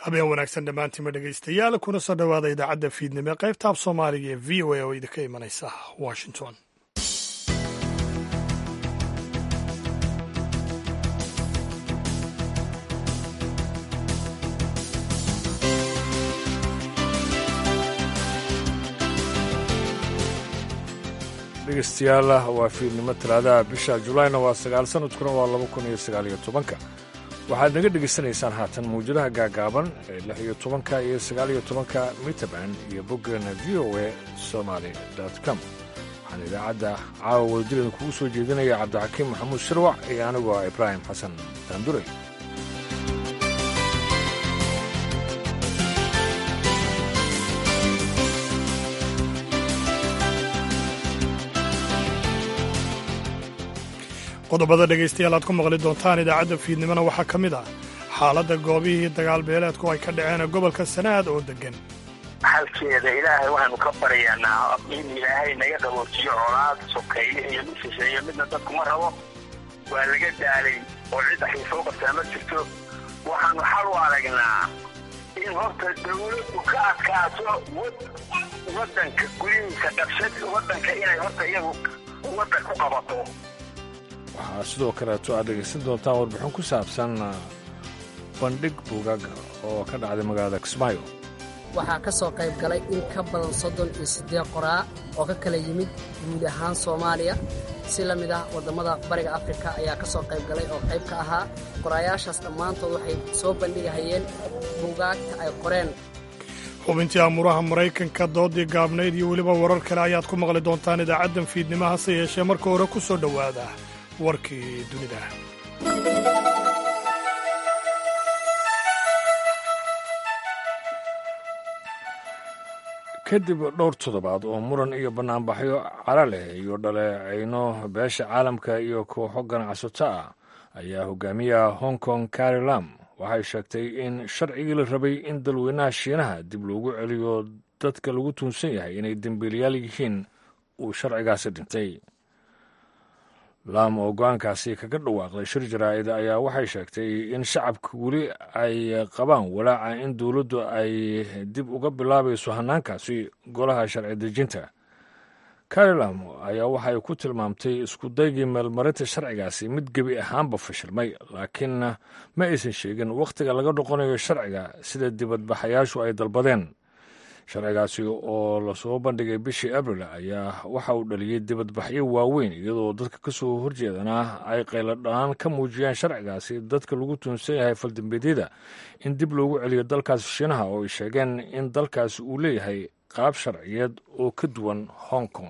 habeen wanaagsan dhammaantiinma dhegaystayaal kuna soo dhowaada idaacadda fiidnimo ee qaybta af soomaaliga ee v o a oo idinka imanaysa washington dhegeystayaal waa fiidnimo talaadaha bisha julayna waa sagaal sanadkuna waa laba kun iyo sagaaliyo tobanka waxaad naga dhegaysanaysaan haatan mawjadaha gaagaaban ee lix iyo tobanka iyo sagaaliyo tobanka mitrband iyo boggeena v o a somaly com waxaan idaacadda caawa wadajireen kugu soo jeedinaya cabdixakiim maxamuud shirwac iyo anigoo ah ibraahim xasan daanduray qodobada dhegaystayaal aad ku maqli doontaan idaacadda fiidnimona waxaa ka mid ah xaaladda goobihii dagaal beeleedku ay ka dhaceen gobolka sanaad oo deggan xalkeeda ilaahay waxaanu ka baryaanaa in ilaahay naga qaboojiyo colaad sokeeye iyo mid shisheeyo midna dadkuma rabo waa laga daalay oo cidda xiisoo qabtaa ma jirto waxaanu xal u aragnaa in horta dawladdu ka adkaato waddanka gudihiisa qabshad waddanka inay horta iyagu waddan ku qabato waxaa sidoo kaleeto aad dhegaysan doontaan warbixin ku saabsan bandhig buugaag oo ka dhacday magaalada kismaayo waxaa ka soo qayb galay in ka badan soddon iyo siddeed qoraa oo ka kala yimid guud ahaan soomaaliya si la mid ah waddammada bariga afrika ayaa ka soo qayb galay oo qayb ka ahaa qoraayaashaas dhammaantood waxay soo bandhigahayeen buugaagta ay qoreen xubintii amuuraha maraykanka doodii gaabnayd iyo weliba warar kale ayaad ku maqli doontaan idaacaddan fiidnimo hase yeeshee marka hore ku soo dhowaada warkii dunida kadib dhowr toddobaad oo muran iyo bannaanbaxyo cara leh iyo dhaleecayno beesha caalamka iyo kooxo ganacsato ah ayaa hogaamiyaha hong kong carri lam waxay sheegtay in sharcigii la rabay in dalweynaha shiinaha dib loogu celiyo dadka lagu tuunsan yahay inay dembiilayaal yihiin uu sharcigaasi dhintay laam oo go-aankaasi kaga dhawaaqday shir jaraa'id ayaa waxay sheegtay in shacabka weli ay qabaan walaaca in dowladdu ay dib uga bilaabayso hannaankaasi golaha sharci dejinta carilam ayaa waxay ku tilmaamtay iskudaygii meelmarinta sharcigaasi mid gebi ahaanba fashilmay laakiinna ma aysan sheegin wakhtiga laga noqonayo sharciga sida dibadbaxayaashu ay dalbadeen sharcigaasi oo lasoo bandhigay bishii abril ayaa waxa uu dhaliyey dibadbaxyo waaweyn iyadoo dadka ka soo horjeedana ay qayladhaan ka muujiyaan sharcigaasi dadka lagu tuunsan yahay faldambeedyada in dib loogu celiyo dalkaasi shiinaha oo ay sheegeen in dalkaasi uu leeyahay qaab sharciyeed oo ka duwan hong kong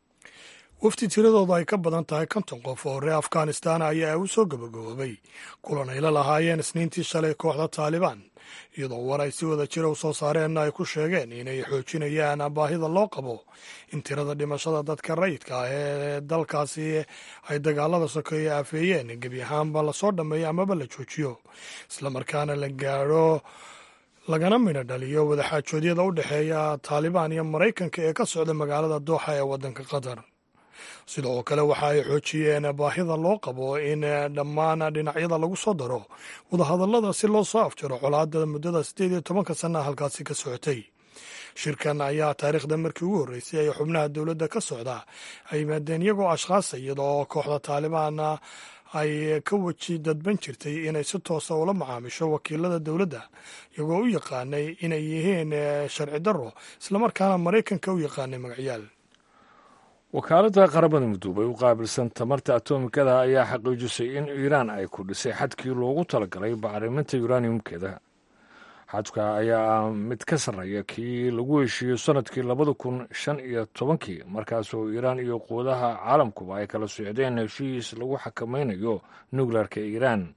wafdi tiradooda ay ka badan tahay konton qof oo reer afghanistan ayaa u soo gabagaboobay kulan ay la lahaayeen isniintii shalay kooxda taalibaan iyadoo war ay si wada jira u soo saareenna ay ku sheegeen inay xoojinayaan baahida loo qabo in tirada dhimashada dadka rayidka ah ee dalkaasi ay dagaalada sokeeye aafeeyeen gebi ahaanba lasoo dhammeeyo amaba la joojiyo islamarkaana la gaadho lagana midho dhaliyo wadaxaajoodyada u dhexeeya taalibaan iyo maraykanka ee ka socda magaalada dooxa ee waddanka qatar sidoo kale waxa ay xoojiyeen baahida loo qabo in dhammaan dhinacyada lagu soo daro wadahadallada si loo soo afjaro colaadda muddada siddeed iyo tobanka sannaha halkaasi ka socotay shirkan ayaa taariikhda markii ugu horreysay ay xubnaha dowladda ka socda ay yimaadeen iyagoo ashkhaasa iyadoo kooxda taalibaana ay ka weji dadban jirtay inay si toosa ula macaamisho wakiilada dowladda iyagoo u yaqaanay inay yihiin sharci darro islamarkaana maraykanka u yaqaanay magacyaal wakaaladda qaramada midoobay u qaabilsan tamarta atomikada ayaa xaqiijisay in iiraan ay ku dhisay xadkii loogu talagalay bacriminta yuraaniyumkeeda xadka ayaa ah mid ka sarreeya kii lagu heshiiyo sannadkii labada kun shan iyo tobankii markaasoo iiraan iyo quwadaha caalamkuba ay kala socdeen heshiis lagu xakamaynayo nukleerka iiraan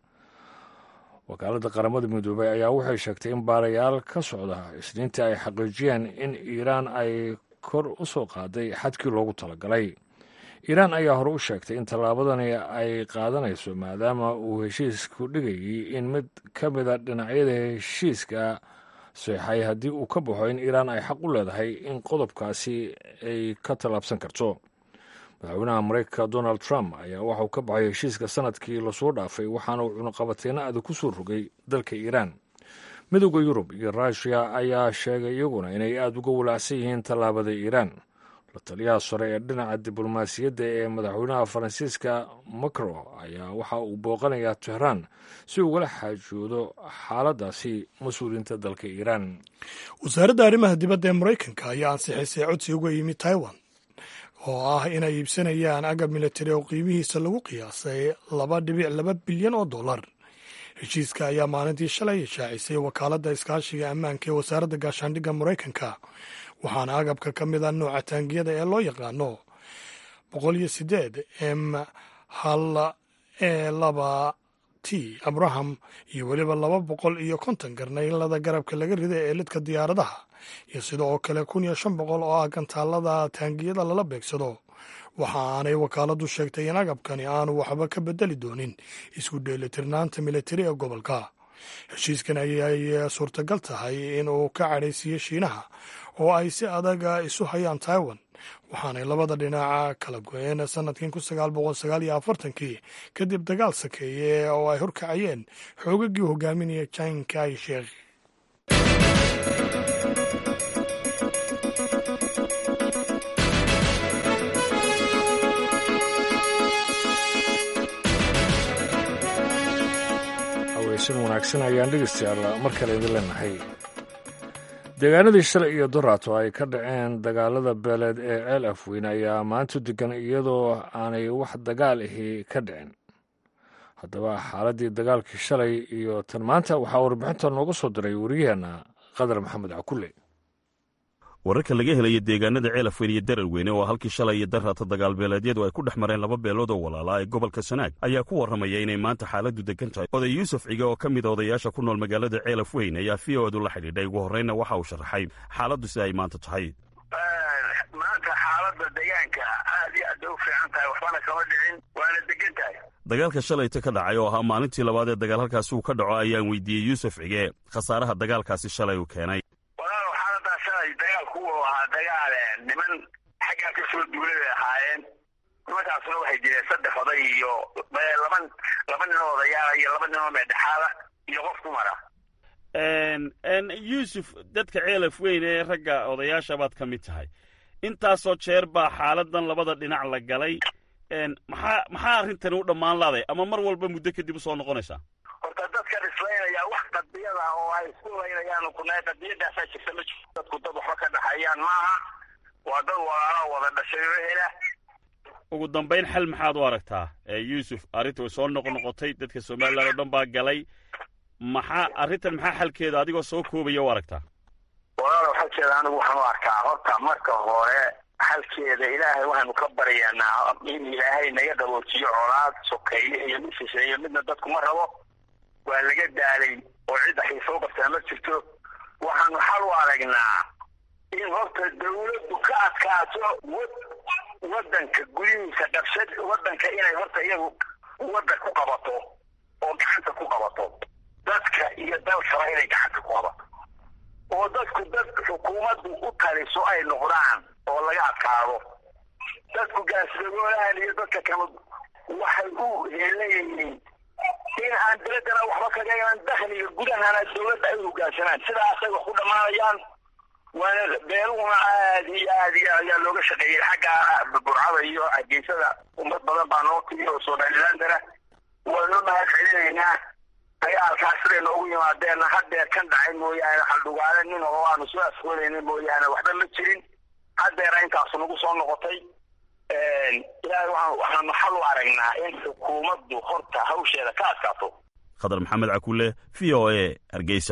wakaaladda qaramada midoobay ayaa waxay sheegtay in baarayaal ka socda isniintii ay xaqiijiyeen in iiraan ay kor u soo qaaday xadkii loogu talagalay iiraan ayaa hore u sheegtay in tallaabadani ay qaadanayso maadaama uu heshiisku dhigayay in mid ka mida dhinacyada heshiiska seexay haddii uu ka baxo in iiraan ay xaq u leedahay in qodobkaasi ay ka tallaabsan karto madaxweynaha maraykanka donald trump ayaa waxauu ka baxay heshiiska sanadkii lasoo dhaafay waxaana uu cunuqabateyno adag ku soo rogay dalka iiraan midowda yurub iyo ruushiya ayaa sheegay iyaguna inay aada uga walaacsan yihiin tallaabada iiraan la taliyaha sare ee dhinaca diblomaasiyadda ee madaxweynaha faransiiska macro ayaa waxa uu booqanayaa tehraan si ugala xaajoodo xaaladdaasi mas-uuliyiinta dalka iiraan wasaaradda arrimaha dibadda ee maraykanka ayaa ansixisay codsi uga yimid taiwan oo ah inay iibsanayaan agab militari oo qiimihiisa lagu qiyaasay laba dhibic laba bilyan oo dollar heshiiska ayaa maalintii shalay shaacisay wakaaladda iskaashiga ammaanka ee wasaaradda gaashaandhigga maraykanka waxaana agabka ka mid a nooca taangiyada ee loo yaqaano boqol iyo sideed m hal e laba t abraham iyo weliba laba boqol iyo konton garnaylada garabka laga rida ee lidka diyaaradaha iyo sida oo kale kun iyo shan boqol oo ah gantaalada taangiyada lala beegsado waxa aanay wakaaladdu sheegtay in agabkani aanu waxba ka bedeli doonin isku dheelitirnaanta militari ee gobolka heshiiskan ayay suurtagal tahay in uu ka cadhaysiiyo shiinaha oo ay si adaga isu hayaan taiwan waxaanay labada dhinaca kala go-een sanadkii kun sagaal boqol sagaal iyo afartankii kadib dagaal sakeeye oo ay horkacayeen xoogagii hogaaminaya jan kai sheekh haweysan wanaagsan ayaan dhegeystayaal mar kale idin leenahay deegaanadii shalay iyo doraato ay ka dhaceen dagaalada beeleed ee ceel afweyn ayaa maanta degan iyadoo aanay wax dagaal ahi ka dhicin haddaba xaaladdii dagaalkii shalay iyo tan maanta waxaa warbixinta nooga soo diray wariyaheenna qadar maxamed cakulle wararka laga helaya deegaanada ceelafweyn iyo dararweyne oo halkii shalay iyo daraata dagaalbeeleedyadu ay ku dhex mareen laba beelood oo walaalaa ee gobolka sanaag ayaa ku warramaya inay maanta xaaladdu degan tahay oday yuusuf cige oo ka mid a odayaasha ku nool magaalada ceelafweyn ayaa v o edu la xidhiidhay ugu horreynna waxa uu sharaxay xaaladdu sida ay maanta tahay maanta xaaladda deegaanka aad iyo aad bay u fiican tahay waxbana kama dhicin waana degan tahay dagaalka shalayta ka dhacay oo ahaa maalintii labaad ee dagaal halkaasi uu ka dhaco ayaan weydiiyey yuusuf cige khasaaraha dagaalkaasi shalay uu keenay walaalow xaaladaa shalay dagaalku uu ahaa dagaal niman xaggaa ka soo duulay bay ahaayeen nimankaasuna waxay jireen saddex oday iyo laba laba nin oo odayaala iyo laba nin oo meedhexaada iyo qof dumara yuusuf dadka ceelaf weyn ee ragga odayaasha baad ka mid tahay intaasoo jeer baa xaaladan labada dhinac la galay maxaa maxaa arrintani u dhammaan laaday ama mar walba muddo kadib u soo noqonaysaa horta dadkan islaynaya wax qadiyada oo ay isku laynayaan kunaa qadiyadaasaa jirta ma jirto dadku dad waxba ka dhaxeeyaan maaha waa dad walaala wada dhashay oo hela ugu dambayn xal maxaad u aragtaa yuusuf arrinta way soo noqnoqotay dadka somalilan oo dhan baa galay maxaa arrintan maxaa xalkeeda adigoo soo koobaya u aragtaa walaalow xalkeeda anigu waxaan u arkaa horta marka hore xalkeeda ilaahay waxaanu ka baryaanaa in ilaahay naga qaboojiyo colaad sokeeye iyo mid shisheeye midna dadku ma rabo waa laga daalay oo cidda xiisa u qabtaa ma jirto waxaanu xal u aragnaa in horta dawladdu ka adkaato waddanka gudihiisa qabshad waddanka inay horta iyagu wadda ku qabato oo gacanta ku qabato dadka iyo dalkaba inay gacanta ku qabato oo dadku dad xukuumaddu u taliso ay noqdaan oo laga adkaado dadku gaasdagoolahan iyo dadka kale waxay u heelayihiin in aan daladana waxba kaga iman dakhliga gudahana dawladda ay hoggaansanaan sidaasay wax ku dhammaanayaan waana beeluhuna aad iyo aad iyo ayaa looga shaqeeyey xagga burcada iyo hargeysada ummad badan baa noo timi oo somalilandana waanu mahad celinaynaa dagaalkaas siday noogu yimaadeenna haddeer kan dhacay mooyaane xaldhugaale nin oo aanu soo asqoonayna mooyaane waxba ma jirin haddeera intaasu nagu soo noqotay ilaahay waxaanu xal u aragnaa in xukuumaddu horta hawsheeda ka adkaato khadar maxamed cakulle v o e hargeysa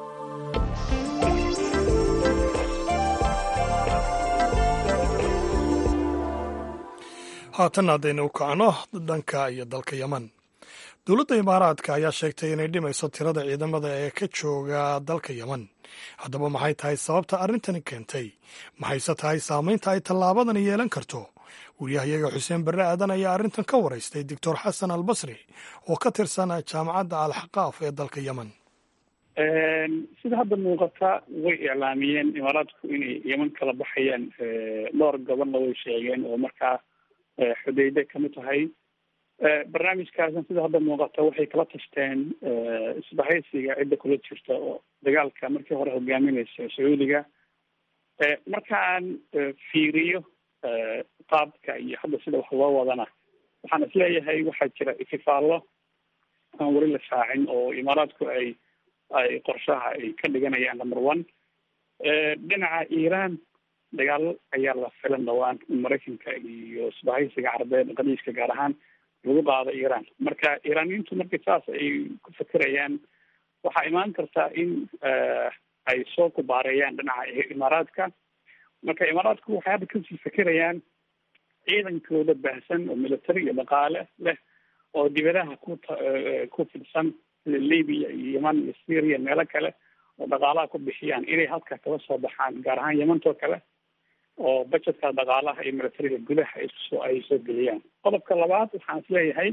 haatan haddaynu u kacno dhanka iyo dalka yeman dowladda imaaraadka ayaa sheegtay inay dhimayso tirada ciidamada ee ka jooga dalka yeman haddaba maxay tahay sababta arrintani keentay maxayse tahay saamaynta ay tallaabadani yeelan karto wariyahayaga xuseen barre aadan ayaa arrintan ka waraystay doctor xasan albasri oo ka tirsan jaamacadda alxaqaaf ee dalka yeman sida hadda muuqata way iclaamiyeen imaaraadku inay yeman kala baxayaan dhowr gobonna way sheegeen oo markaa xudayde kamid tahay barnaamijkaasna sida hadda muuqata waxay kala tashteen isbahaysiga cidda kula jirta oo dagaalka markii hore hogaaminaysa sacuudiga marka aan fiiriyo qaabka iyo hadda sida wax loo wadana waxaan isleeyahay waxaa jira itifaallo aan weli la shaacin oo imaaraadku ay ay qorshaha ay ka dhiganayaan number one dhinaca iiraan dagaalo ayaa la filan dhawaan in maraykanka iyo isbahaysiga carabeed qadiiska gaar ahaan lagu qaado iiraan marka iiraaniyiintu markii saas ay ku fekerayaan waxaa imaan kartaa in ay soo kubaareeyaan dhinaca imaaraadka marka imaaraadku waxay hadda kasii fekerayaan ciidankooda baahsan oo military iyo dhaqaale leh oo dibadaha ku ku fidsan sida libya iyo yeman iyo syria meelo kale oo dhaqaalaha ku bixiyaan inay halka kala soo baxaan gaar ahaan yemantoo kale oo budgetka dhaqaalaha iyo militariga gudaha isoo ay soo geliyaan qodobka labaad waxaan isleeyahay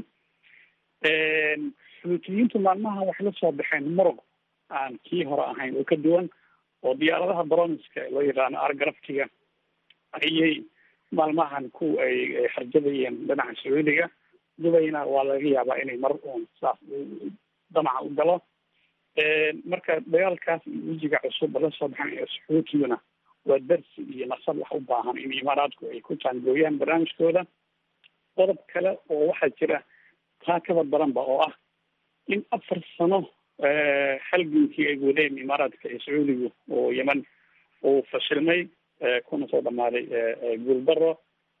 xuutiyiintu maalmaha waxay la soo baxeen muruq aan kii hore ahayn oo ka duwan oo diyaaradaha broniska loo yaqaano argaraftiga ayay maalmahan ku ay harjadayeen dhinaca sacuudiga dubayna waa laga yaabaa inay mar uun saas damaca u galo marka dagaalkaas iyo wejiga cusub la soo baxan sacuudiyuna waa darsi iyo nasab wax u baahan in imaaraadku ay ku jaangooyaan barnaamijkooda qodob kale oo waxaa jira taa kaba daranba oo ah in afar sano halgankii ay wadeen imaaraadka iyo sacuudigu oo yeman uu fashilmay kuna soo dhamaaday guuldaro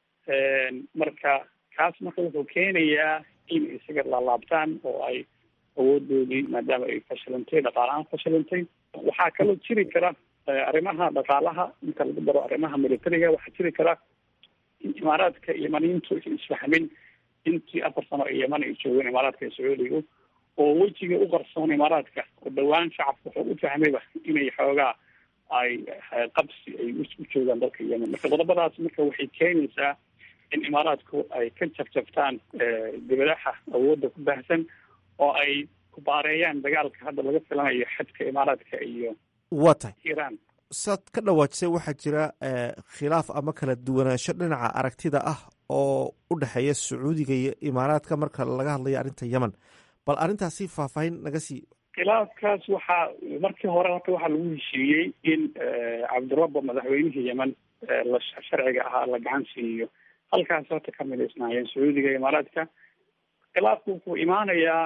marka kaas marka wuxuu keenayaa in isaga laalaabtaan oo ay awoodoodii maadaama ay fashilantay dhaqaalahaan fashilantay waxaa kaloo jiri kara arrimaha dhaqaalaha inta lagu daro arrimaha militariga waxaa jiri kara in imaaraadka yemaniyiintu isfahmin intii afar sano ee yeman ay joogeen imaaraadka iyo sacuudigu oo wejiga u qarsoon imaaraadka oo dhawaan shacabka wuxuu u fahmayba inay xoogaa ay qabsi ay u joogaan dalka yemen marka qodobadaas marka waxay keenaysaa in imaaraadku ay ka jabjabtaan dibadaha awoodda ku baahsan oo ay kubaareeyaan dagaalka hadda laga filanayo xadka imaaraadka iyo waa tahay iiraan saad ka dhawaajisay waxaa jira khilaaf ama kala duwanaansho dhinaca aragtida ah oo u dhexeeya sacuudiga iyo imaaraadka marka laga hadlayo arrinta yemen bal arrintaasi faahfaahin naga sii khilaafkaas waxaa markii hore horta waxaa lagu heshiiyey in cabdirabbo madaxweynihii yemen la sharciga ahaa la gacan siiyo halkaas horta ka midaysnaayeen sacuudiga iyo imaaraadka khilaafku wuxuu imaanayaa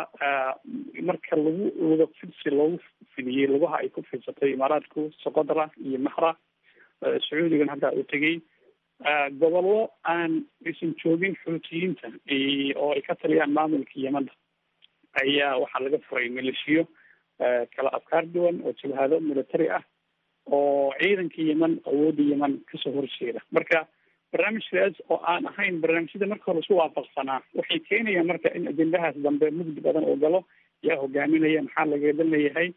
marka lagu luga fidsi loogu fidiyey lugaha ay ku fidsatay imaaraadku soqodra iyo maxra sacuudigan hadda u tegey gobollo aan aysan joogin xuutiyiinta oo ay ka taliyaan maamulka yemanda ayaa waxaa laga furay maleeshiyo kala afkaar duwan oo jabhado military ah oo ciidanka yemen awoodda yemen kasoo horjeeda marka barnaamijkaas oo aan ahayn barnaamijyada marka hore isu waafaqsanaa waxay keenayaan marka in ajendahaas dambe mugdi badan oo galo yaa hogaaminaya maxaa lagadan leeyahay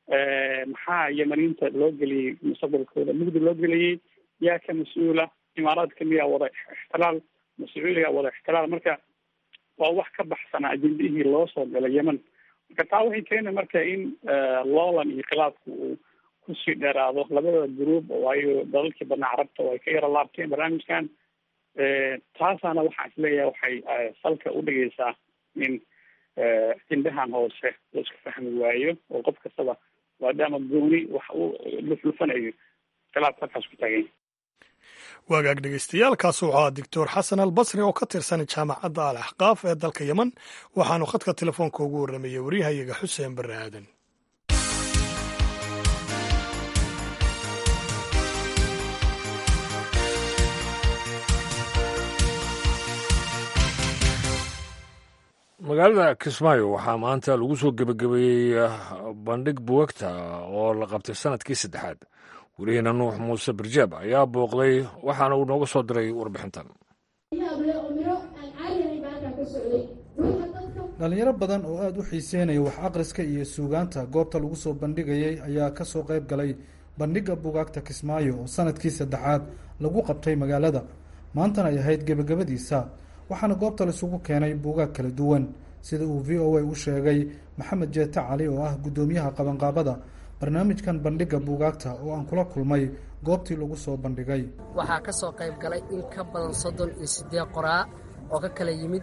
maxaa yemaniinta loo geliyey mustaqbalkooda mugdi loo geliyey yaa ka mas-uula imaaraadka miyaa wada ixtilaal ma sacuudigaa wada ixtilaal marka waa wax ka baxsanaa ajendihii loo soo galay yemen marka taa waxay keena marka in loolan iyo khilaafku uu kusii dheeraado labada gruub waayo dalalkii badnaa carabta oo ay ka yaro laabteen barnaamijkan taasaana waxaan isleeyahay waxay salka u dhigaysaa in ajendahan hoose la isku fahmi waayo oo qof kastaba maadaama gooni wax uu luflufanayo khilaafka halkaas ku taagay waagaag dhegeystayaaalkaas wuxuu ahaa doctor xasan albasri oo ka tirsan jaamacadda al axqaaf ee dalka yemen waxaanu khadka telefoonka ugu warramayey waryahayaga xuseen barre aadan magaalada kismaayo waxaa maanta lagu soo gebagabeeyey bandhig buwagta oo la qabtay sanadkii saddexaad welihiina nuux muuse barjaab ayaa booqday waxaana uu nooga soo diray warbixintan dhalinyaro badan oo aada u xiiseynaya wax aqriska iyo suugaanta goobta lagu soo bandhigayay ayaa kasoo qayb galay bandhigga bugaagta kismaayo oo sanadkii saddexaad lagu qabtay magaalada maantana ay ahayd gebagabadiisa waxaana goobta laisugu keenay buugaag kala duwan sida uu v o a u sheegay maxamed jeete cali oo ah guddoomiyaha qabanqaabada barnaamijkan bandhigga buugaagta oo aan kula kulmay goobtii lagu soo bandhigay waxaa ka soo qayb galay in ka badan soddon iyo siddeed qoraa oo ka kala yimid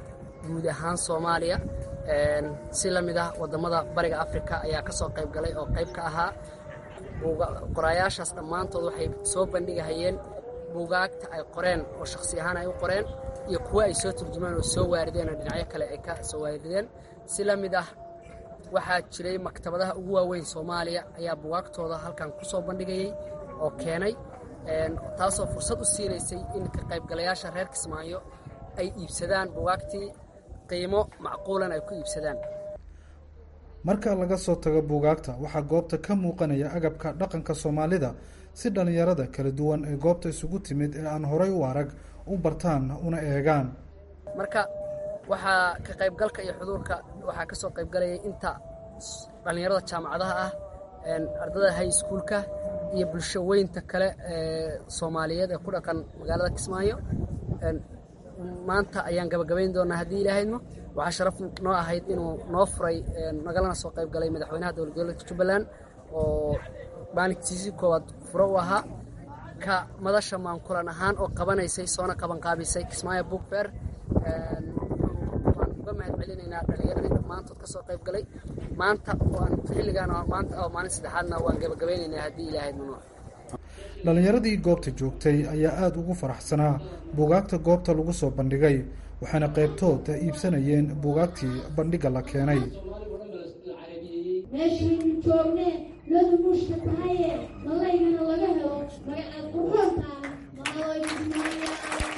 guud ahaan soomaaliya si la mid ah waddamada bariga afrika ayaa ka soo qayb galay oo qayb ka ahaa qoraayaashaas dhammaantood waxay soo bandhigahayeen buugaagta ay qoreen oo shakhsi ahaan ay u qoreen iyo kuwo ay soo turjumaan oo soo waarideen oo dhinacyo kale ay ka soo waarideen si la mid ah waxaa jiray maktabadaha ugu waaweyn soomaaliya ayaa buugaagtooda halkan ku soo bandhigayey oo keenay taasoo fursad u siinaysay in ka qaybgalayaasha reer kismaayo ay iibsadaan buugaagtii qiimo macquulan ay ku iibsadaan marka laga soo tago buugaagta waxaa goobta ka muuqanaya agabka dhaqanka soomaalida si dhallinyarada kala duwan ee goobta isugu timid ee aan horay u arag u bartaan una eegaan marka waxaa ka qaybgalka iyo xuduurka waxaa ka soo qaybgalayay inta dhallinyarada jaamacadaha ah ardada high schoolka iyo bulsho weynta kale ee soomaaliyeed ee ku dhaqan magaalada kismaayo maanta ayaan gabagabayn doonaa haddii ilaahayno waxaa sharaf noo ahayd inuu noo furay nagalana soo qayb galay madaxweynaha dowlad goboleedka jubbaland oo maalintiisii koowaad furo u ahaa ka madasha maankulan ahaan oo qabanaysay soona qabanqaabisay kismaayo book fair waan uga mahad celinaynaa dhallinyaradii dhammaantood ka soo qayb galay maanta waan xilligaan maanta oo maalin saddexaadna waan gabagabaynaynaa haddii ilaahayd mamnuuc dhallinyaradii goobta joogtay ayaa aada ugu faraxsanaa buugaagta goobta lagu soo bandhigay waxaana qaybtood iibsanayeen buugaagtii bandhigga la keenay meeshaynu joogne ladu muushka tahaye malaygana laga helo magacaad quroontaa malalaykusmaaya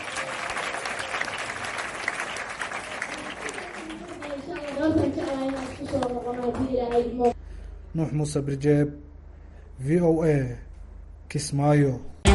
nuux muuse birjeeb v o a kismaayo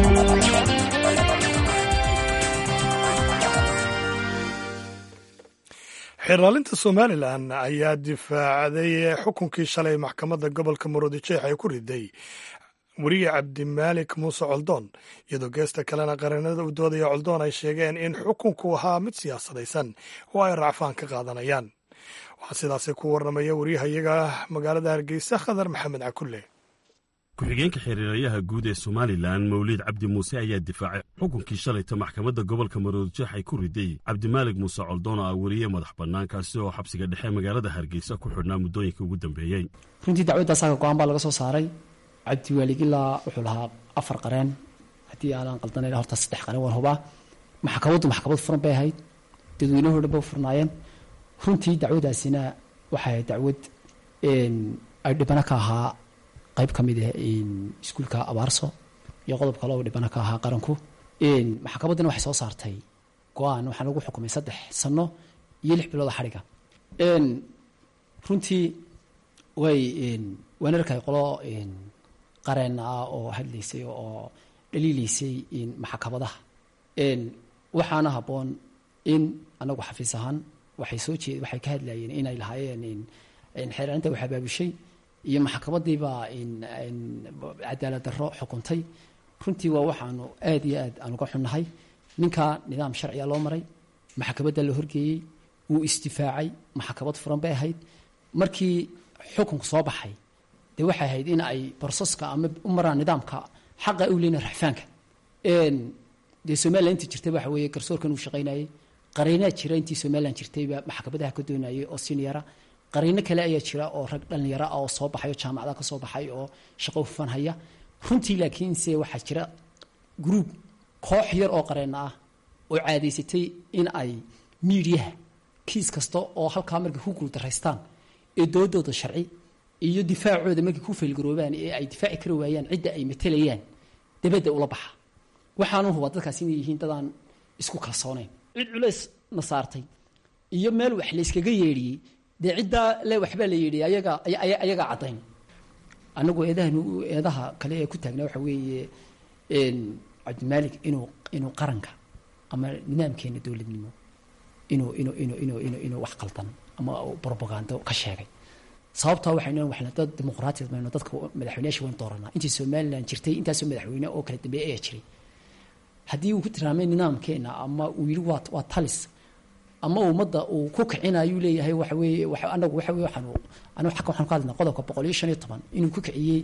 xiraalinta somalilan ayaa difaacday xukunkii shalay maxkamadda gobolka maroodijeex ay ku riday weriye cabdimaalik muuse coldoon iyadoo geesta kalena qareenada u doodaya coldoon ay sheegeen in xukunku ahaa mid siyaasadaysan oo ay racfaan ka qaadanayaan waxaa sidaasi ku warramaya wariyahayaga magaalada hargeysa khadar maxamed cakulle ku-xigeenka xiriirayaha guud ee somalilan mawliid cabdi muuse ayaa difaacay xukunkii shalayta maxkamadda gobolka maroodijeex ay ku riday cabdimaalig muuse coldoon oo ah weriye madax bannaan kaasi oo xabsiga dhexe magaalada hargeysa ku xidhnaa muddooyinka ugu dambeeyey runtii dacwadda asaga go-aan baa laga soo saaray cabdiwaalig ilaa wuxuu lahaa afar qareen haddii aanan qaldanayn horta saddex qareen waan hubaa maxkamaddu maxkamad furan bay ahayd dadweynuhu dhan ba u furnaayeen runtii dacwadaasina waxay ahayd dacwad ay dhibano ka ahaa qayb ka mid ah iskuulka abaarso iyo qodob kale oo dhibano ka ahaa qaranku maxkamaddina waxay soo saartay go-aan waxaa lagu xukumay saddex sano iyo lix bilooda xadhiga runtii way waan arkay qolo qareen ah oo hadlaysay oo dhaliilaysay maxkamadaha waxaana habboon in anagu xafiis ahaan waxay soo jeed waxay ka hadlayeen inay lahaayeen xeeraarinta wax abaabushay iyo maxkamadiibaa cadaalad darro xukuntay runtii waa waxaanu aad iyo aad aan uga xunnahay ninka nidaam sharciga loo maray maxkamadda la horgeeyey wuu istifaacay maxkamad furan bay ahayd markii xukunku soo baxay dee waxay ahayd in ay broseska ama u maraan nidaamka xaqa u leyna raxfaanka dee somalilan intii jirtay waxa weeye garsoorkan uu shaqaynayey qariinaa jira intii somalilan jirtayba maxkamadaha ka doonayay oo siniyara qariino kale ayaa jira oo rag dhallinyaro ah oo soo baxay oo jaamacada ka soo baxay oo shaqo hufan haya runtii laakiinse waxaa jira gruub koox yar oo qareena ah oo caadaysatay in ay miidiyaha kiis kasta oo halkaa markay ku guuldaraystaan ee doodooda sharci iyo difaacooda markay ku faylgaroobaan ee ay difaaci kari waayaan cidda ay matelayaan dabadda ula baxa waxaanu hubaa dadkaas inay yihiin dadaan isku kalsoonayn cid culays na saartay iyo meel wax layskaga yeedhiyey dee ciddaa le waxbaa la yidhi ayaga ayagaa caddayn anagu eedahan eedaha kale ee ku taagnaa waxa weeye cabdimaalik inuu inuu qaranka ama nidaamkeena dowladnimo inuu inuu inuu inuu inuu inuu wax qaldan ama propagando ka sheegay sababtaa waxaynu waxna dad dimuqraatiyad mayno dadka madaxweyneyaasha waynu dooranaa intii somaliland jirtay intaasoo madaxweyne oo kala dambeeya ayaa jiray haddii uu ku tilmaamay nidaamkeena ama uu yidhi waa waa talis ama ummadda uu ku kicinayuu leeyahay waxa weeye anagu waxa weye waxaanu anigu xagga waxaan ka hadlaynaa qodobka boqol iyo shan iyo toban inuu ku kiciyey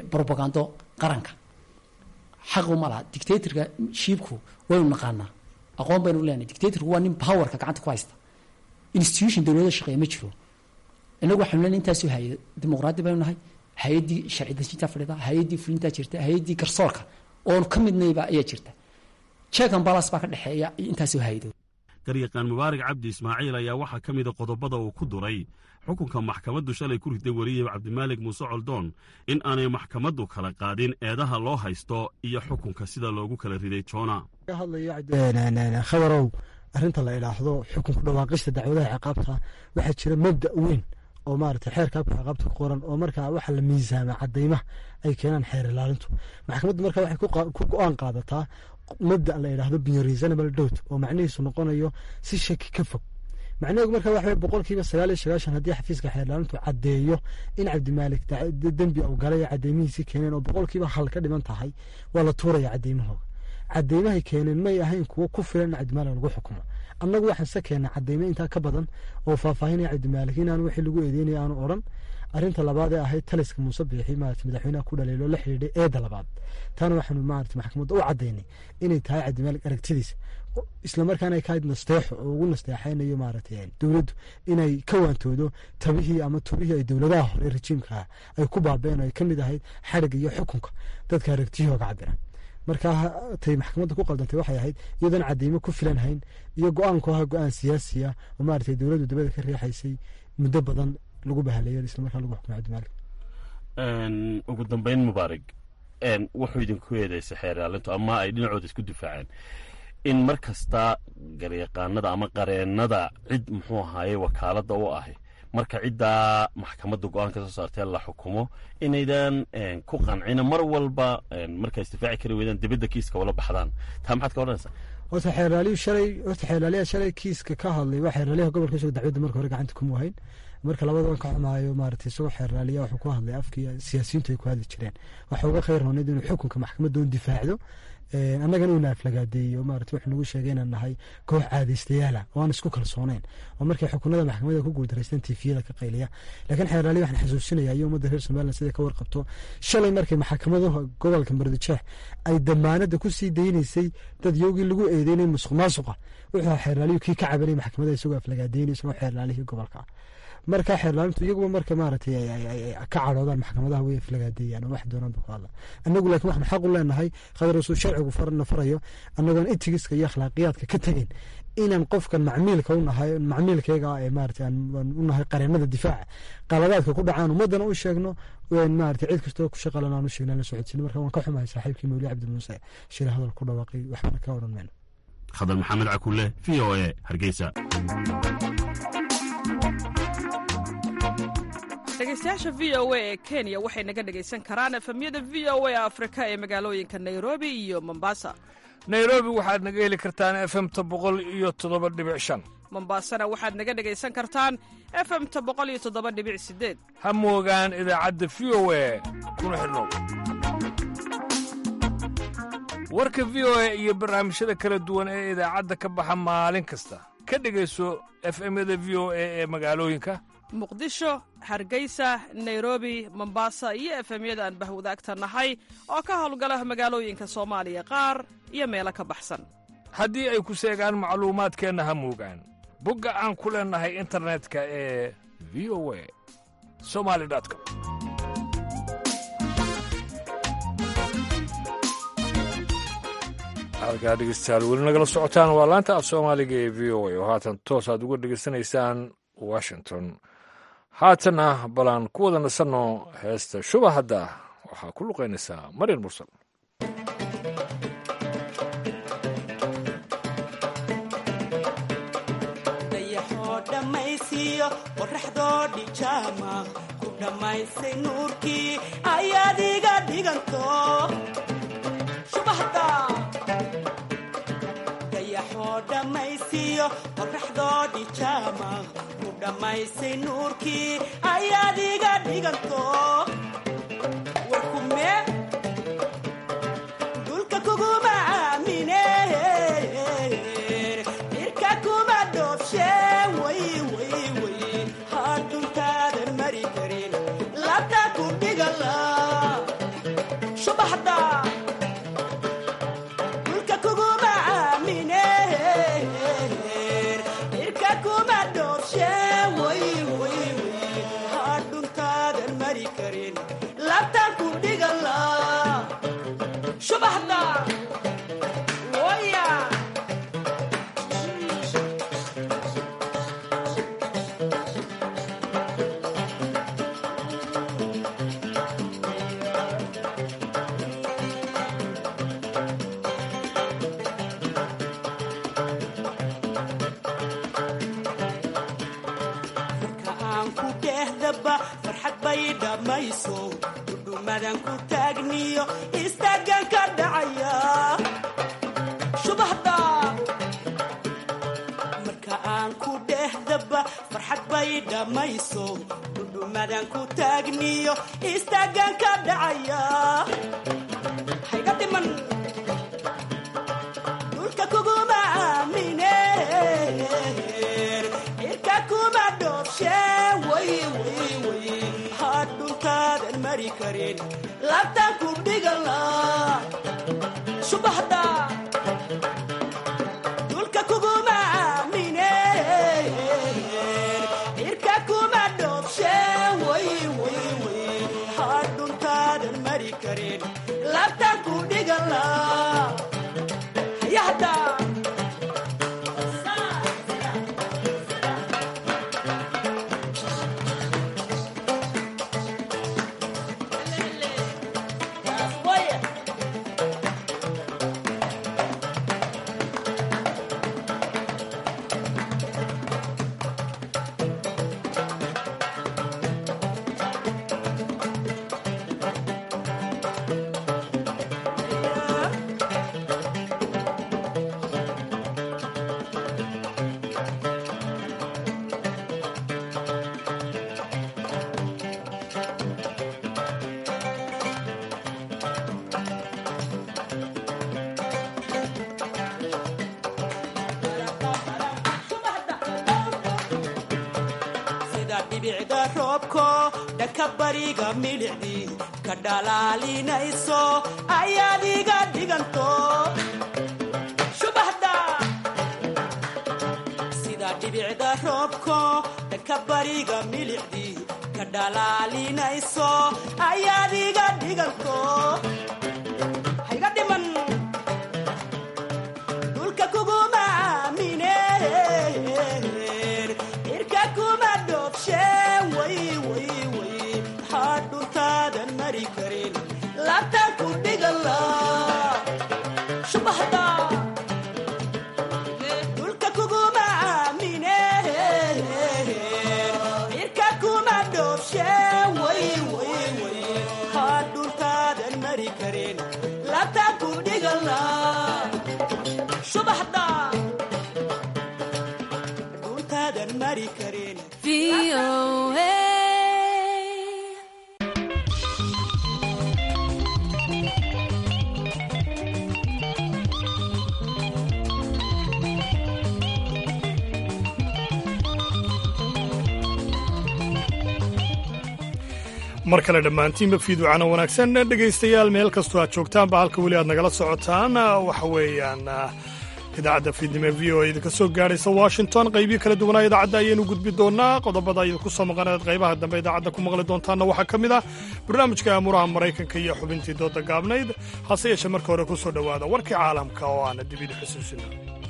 propagando qaranka xaqu ma laha dictatorka shiibku waynu naqaanaa aqoon baynu leenahay dictatorku waa nin powerka gacanta ku haysta institution dowladda shaqeeya ma jiro inagu waxaanu leenahay intaasoo hay-ad dimuqraadi baynu nahay hay-addii sharci dejinta fadhida hay-addii fulintaa jirta hay-addii garsoorka oonu ka midnayba ayaa jirta check and balance baa ka dhexeeya intaasoo hay-adood garyaqaan mubaarak cabdi ismaaciil ayaa waxaa ka mida qodobada uu ku duray xukunka maxkamaddu shalay ku riday weriye cabdimaalig muuse coldoon in aanay maxkamaddu kala qaadin eedaha loo haysto iyo xukunka sida loogu kala riday joona ka hadlayo khabarow arrinta la idhaahdo xukunku dhawaaqista dacwadaha ciqaabta waxaa jira mabda weyn oo maarata xeerka habka ciqaabta ku qoran oo markaa waxa la miisaama cadaymaha ay keenaan xeer ilaalintu maxkamaddu marka waxay ku go-aan qaadataa mabda la idhaahdo biyo reasonable doubt oo macnihiisu noqonayo si shaki ka fog macnaheedu marka waxa boqolkiiba sagaal iyo sagaashan haddii xafiiska xeerlaalintu caddeeyo in cabdimaalik dembi uu galay cadeymihiisii keeneen oo boqolkiiba hal ka dhiman tahay waa la tuuraya cadeymahooga cadeymahay keeneen may ahayn kuwo ku filan in cabdimaalik lagu xukumo annagu waxaan se keena cadeymo intaa ka badan oo faahfaahinaya cabdimaalik inaan wixii lagu eedeynaya aanu odhan arrinta labaad ee ahayd taliska muuse biixi maarata madaxweynaha ku dhaleelo la xidhiidhay eedda labaad taana waxaanu maarata maxkamadda u caddaynay inay tahay cabdimaalik aragtidiisa islamarkaana ay ka hayd nasteexo oo ugu nasteexaynayo maarata dowladdu inay ka waantoodo tabihii ama tubihii ay dowladaha hore rejiimkaa ay ku baabeen oo ay ka mid ahayd xadhigga iyo xukunka dadka aragtiyahooga cabira marka tay maxkamadda ku qaldantay waxay ahayd iyadoon cadeymo ku filan hayn iyo go-aanku ahaa go-aan siyaasiya oo maarata dowladdu dabada ka riixaysay muddo badan lagu bahaleeyo islamarkaa lagu xukumay cabdimaalik ugu dambeyn mubaarig wuxuu idinku eedeysay xeer ilaalintu ama ay dhinacooda isku difaaceen in mar kasta garyaqaanada ama qareennada cid muxuu ahaaye wakaaladda u ahi marka ciddaa maxkamadda go-aan ka soo saartee la xukumo inaydan ku qancina mar walba markaa isdifaaci kari weydaan dibadda kiiska ula baxdaan taa maxaad ka odhanaysaa horta xeerlaaliyu shalay horta xeerlaaliyaha shalay kiiska ka hadlay waa xeerlaaliyaha gobolka isagoo dacwadda marka hore gacanta kuma wahayn marka labadan ka xumaayo maarata isagoo xeerlaaliya wuxuu ku hadlay afkii siyaasiyiintu ay ku hadli jireen waxa uga khayr rooneyd inuu xukunka maxkamadda un difaacdo annagana uuna aflagaadeeyo maarata wuxuu nagu sheegay inaan nahay koox caadaystayaala oo aan isku kalsoonayn oo markay xukunada maxkamadda ku guuldareysteen tiifiyada ka qayliya laakiin xeerlaali waxaan xasuusinaya iyo ummadda reer somaliland siday ka warqabto shalay markay maxkamadaha gobolka mardijeex ay damaanada ku sii daynaysay dad yowgii lagu eedeynay musuq maasuqa wuxuu xeerlaaliyu kii ka cabanay maxkamadda isagoo aflagaadeynay isagoo xeerlaalihii gobolka marka xeerlaalintu iyaguba marka maaragtay ka cadhoodaan maxkamadaha way aflagaadeeyaan oo wax doonaan ba ku hadla annagu laakiin waxaan xaq u leenahay qadarasuu sharcigu farna farayo annagoon etigiska iyo akhlaaqiyaadka ka tegin inaan qofkan macmiilka unahay macmiilkayga ee maarata aan u nahay qareenada difaaca qaladaadka ku dhacaan ummaddana u sheegno maarata cid kastoo ku shaqalan aan u sheegna la socodsiin marka waan ka xumahay saaxiibkii mawli cabdi muuse shila hadal ku dhawaaqay waxbana ka odhan mayno khadar maxamed cakulle v o e hargeysa dhegeystayaasha v o a ee kenya waxay naga dhegaysan karaan efemyada v o a afrika ee magaalooyinka nairobi iyo mombasa nairobi waxaad naga heli kartaan efemta boqol iyo toddoba dhibic shan mombasana waxaad naga dhegaysan kartaan efemta boqol iyo toddoba dhibic sideed ha moogaan idaacadda v o a kuna xidhnow warka v o a iyo barnaamijyada kala duwan ee idaacadda ka baxa maalin kasta ka dhegayso efemyada v o a ee magaalooyinka muqdisho hargeysa nairobi mombasa iyo efemyada aan bahwadaagta nahay oo ka howlgala magaalooyinka soomaaliya qaar iyo meelo ka baxsan haddii ay ku seegaan macluumaadkeenna ha moogaan bogga aan ku leennahay internetka ee v o a somali com halkaa dhegeystayaal weli nagala socotaan waa laanta af soomaaliga ee v o a oo haatan toos aad uga dhegeysanaysaan washington haatanna balaan ku wada nasanno heesta shuba hadda waxaa ku luqaynaysaa maryar mursal dayaxoo dhammaysiiyo qoraxdoo dhijaama ku dhammaysay nuurkii ayaad iga dhiganto shubahda dayaxoo dhammaysiiyo qoraxdoo dhijaama ku dhammaysay nuurkii ayaad iga dhiganto warkume dulka kuguma aamine irka kuma dhoobshe way way way hadhuntaadan mari karin labta ku dhigala subaxda dulka kuguma aamine dhehdaba farxad bay dhammayso dhudhumadan ku taagniyo istaagan ka dhacaya shubahda marka aan ku dhehdaba farxad bay dhammayso dhudhumadan ku taagniyo istaagan ka dhacaya hayga dhiman dhulka kuguma aamine cirka kuma dhoobshe way way way had dhuntaadan mari karin labtaan ku dhigala shubahda dhulka kuguma aamine cirka kuma dhoobshe way way way had dhuntaadan mari karin labtaan ku dhigala hayahda sida dhibicda roobko dhanka bariga milicdii ka dhalaalinayso ayaad iga dhiganto shubahda sida dhibicda roobko dhanka bariga milicdii ka dhalaalinayso ayaad iga dhiganto hayga dhiman dhulka kuguma aamine cirka kuma dhoobshe way way way maxaa dhuntaadan mari karin laabtaan ku dhigala shubahda dhulka kuguma aamine cirka kuma dhoobshe way way way maxaa dhuntaadan mari karin laabtaan ku dhigala shubahda dhuntaadan mari karin mar kale dhammaantiinba fiiducana wanaagsan dhegaystayaal meel kastoo aad joogtaanba halka weli aad nagala socotaan waxa weeyaan idaacadda fiidnimo v o idinka soo gaadhaysa washington qaybiyo kala duwanaa idaacadda ayaynu gudbi doonaa qodobada idinku soo maqaneed qaybaha dambe idaacadda ku maqli doontaanna waxaa ka mid ah barnaamijka aamuraha maraykanka iyo xubintii dooda gaabnayd hase yeeshee marka hore ku soo dhowaada warkii caalamka oo aana dibidi xusuusina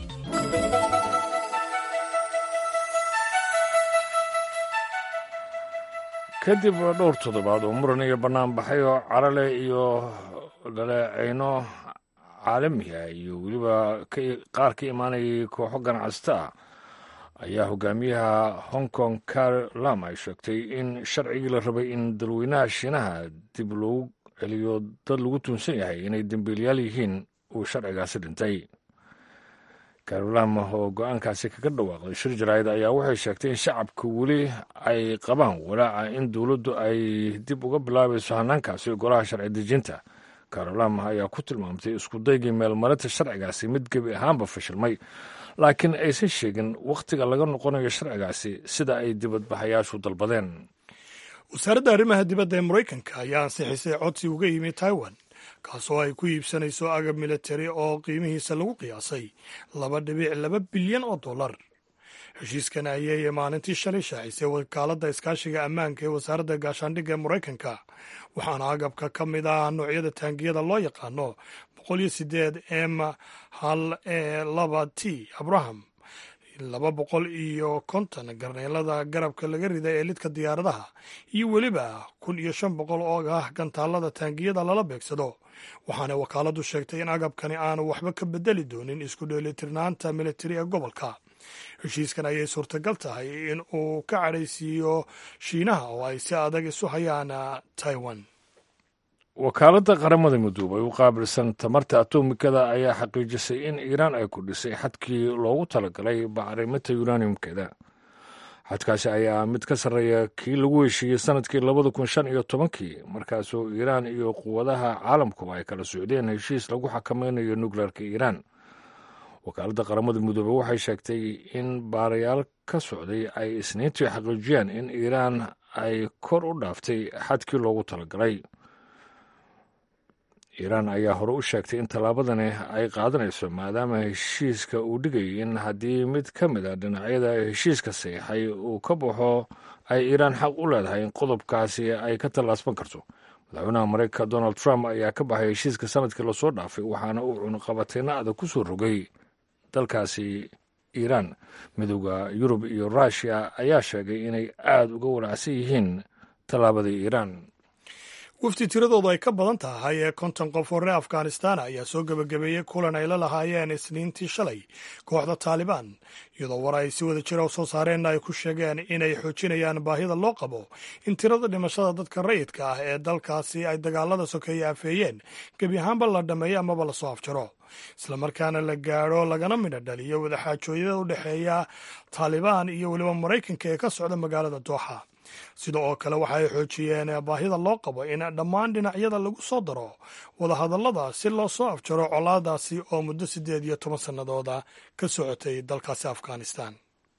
kadib dhowr toddobaad oo muran iyo bannaan baxay oo carale iyo dhaleecayno caalamiga iyo weliba qaar ka imaanayay kooxo ganacsata ah ayaa hogaamiyaha hong kong car lam ay sheegtay in sharcigii la rabay in dalweynaha shiinaha dib loogu celiyo dad lagu tuunsan yahay inay dembiilayaal yihiin uu sharcigaasi dhintay carolam oo go-aankaasi kaga dhawaaqday shir jaraa'id ayaa waxay sheegtay in shacabka weli ay qabaan walaaca in dowladdu ay dib uga bilaabayso hanaankaasi golaha sharci dejinta carolam ayaa ku tilmaamtay iskudaygii meelmarinta sharcigaasi mid gebi ahaanba fashilmay laakiin aysan sheegin wakhtiga laga noqonayo sharcigaasi sida ay dibadbaxayaashu dalbadeen wasaaradda arrimaha dibadda ee maraykanka ayaa ansixisay codsi uga yimi taiwan kaasoo ay ku iibsanayso agab militari oo qiimihiisa lagu qiyaasay laba dhibic laba bilyan oo dollar heshiiskan ayay maalintii shalay shaacisay wakaaladda iskaashiga ammaanka ee wasaaradda gaashaandhigga ee maraykanka waxaana agabka ka mid ah noocyada taangiyada loo yaqaano boqol iyo sideed m hal e laba t abraham laba boqol iyo konton garneelada garabka laga rida ee lidka diyaaradaha iyo weliba kun iyo shan boqol oo ah gantaalada taangiyada lala beegsado waxaana wakaaladdu sheegtay in agabkani aanu waxba ka bedeli doonin isku dheelitirnaanta militari ee gobolka heshiiskan ayay suurtagal tahay in uu ka cadhaysiiyo shiinaha oo ay si adag isu hayaan taiwan wakaaladda qaramada midoobay u qaabilsan tamarta atomikada ayaa xaqiijisay in iiraan ay kordhisay xadkii loogu talagalay bacriminta uraniumkeeda xadkaasi ayaa mid ka sarreeya kii lagu heshiiyey sanadkii labada kun shan iyo tobankii markaasoo iiraan iyo quwadaha caalamkuba ay kala socdeen heshiis lagu xakamaynayo nukleerka iiraan wakaaladda qaramada midoobey waxay sheegtay in baarayaal ka socday ay isniintii xaqiijiyeen in iiraan ay kor u dhaaftay xadkii loogu talagalay iiraan ayaa hore u sheegtay in tallaabadani ay qaadanayso maadaama heshiiska uu dhigayay in haddii mid ka mid a dhinacyada heshiiska saxiixay uu ka baxo ay iiraan xaq u leedahay in qodobkaasi ay ka tallaasban karto madaxweynaha mareykanka donald trump ayaa ka baxay heshiiska sanadkii lasoo dhaafay waxaana uu cunuqabateyna adag ku soo rogay dalkaasi iiraan midooda yurub iyo ruushiya ayaa sheegay inay aada uga walacsan yihiin tallaabadii iiraan wafdi tiradoodu ay ka badan tahay ee konton qof oo reer afghanistan ayaa soo gebagabeeyey kulan ay la lahaayeen isniintii shalay kooxda taalibaan iyadoo war ay si wada jira u soo saareenna ay ku sheegeen inay xoojinayaan baahida loo qabo in tirada dhimashada dadka rayidka ah ee dalkaasi ay dagaalada sokeeye afeeyeen gebi ahaanba la dhammeeyo amaba lasoo afjaro islamarkaana la gaadho lagana midho dhaliyo wadaxaajooyada u dhexeeya taalibaan iyo weliba maraykanka ee ka socda magaalada dooxa sida oo kale waxa ay xoojiyeen baahida loo qabo in dhammaan dhinacyada lagu soo daro wadahadallada si loo soo afjaro colaadaasi oo muddo siddeed iyo toban sannadooda ka socotay dalkaasi afghanistan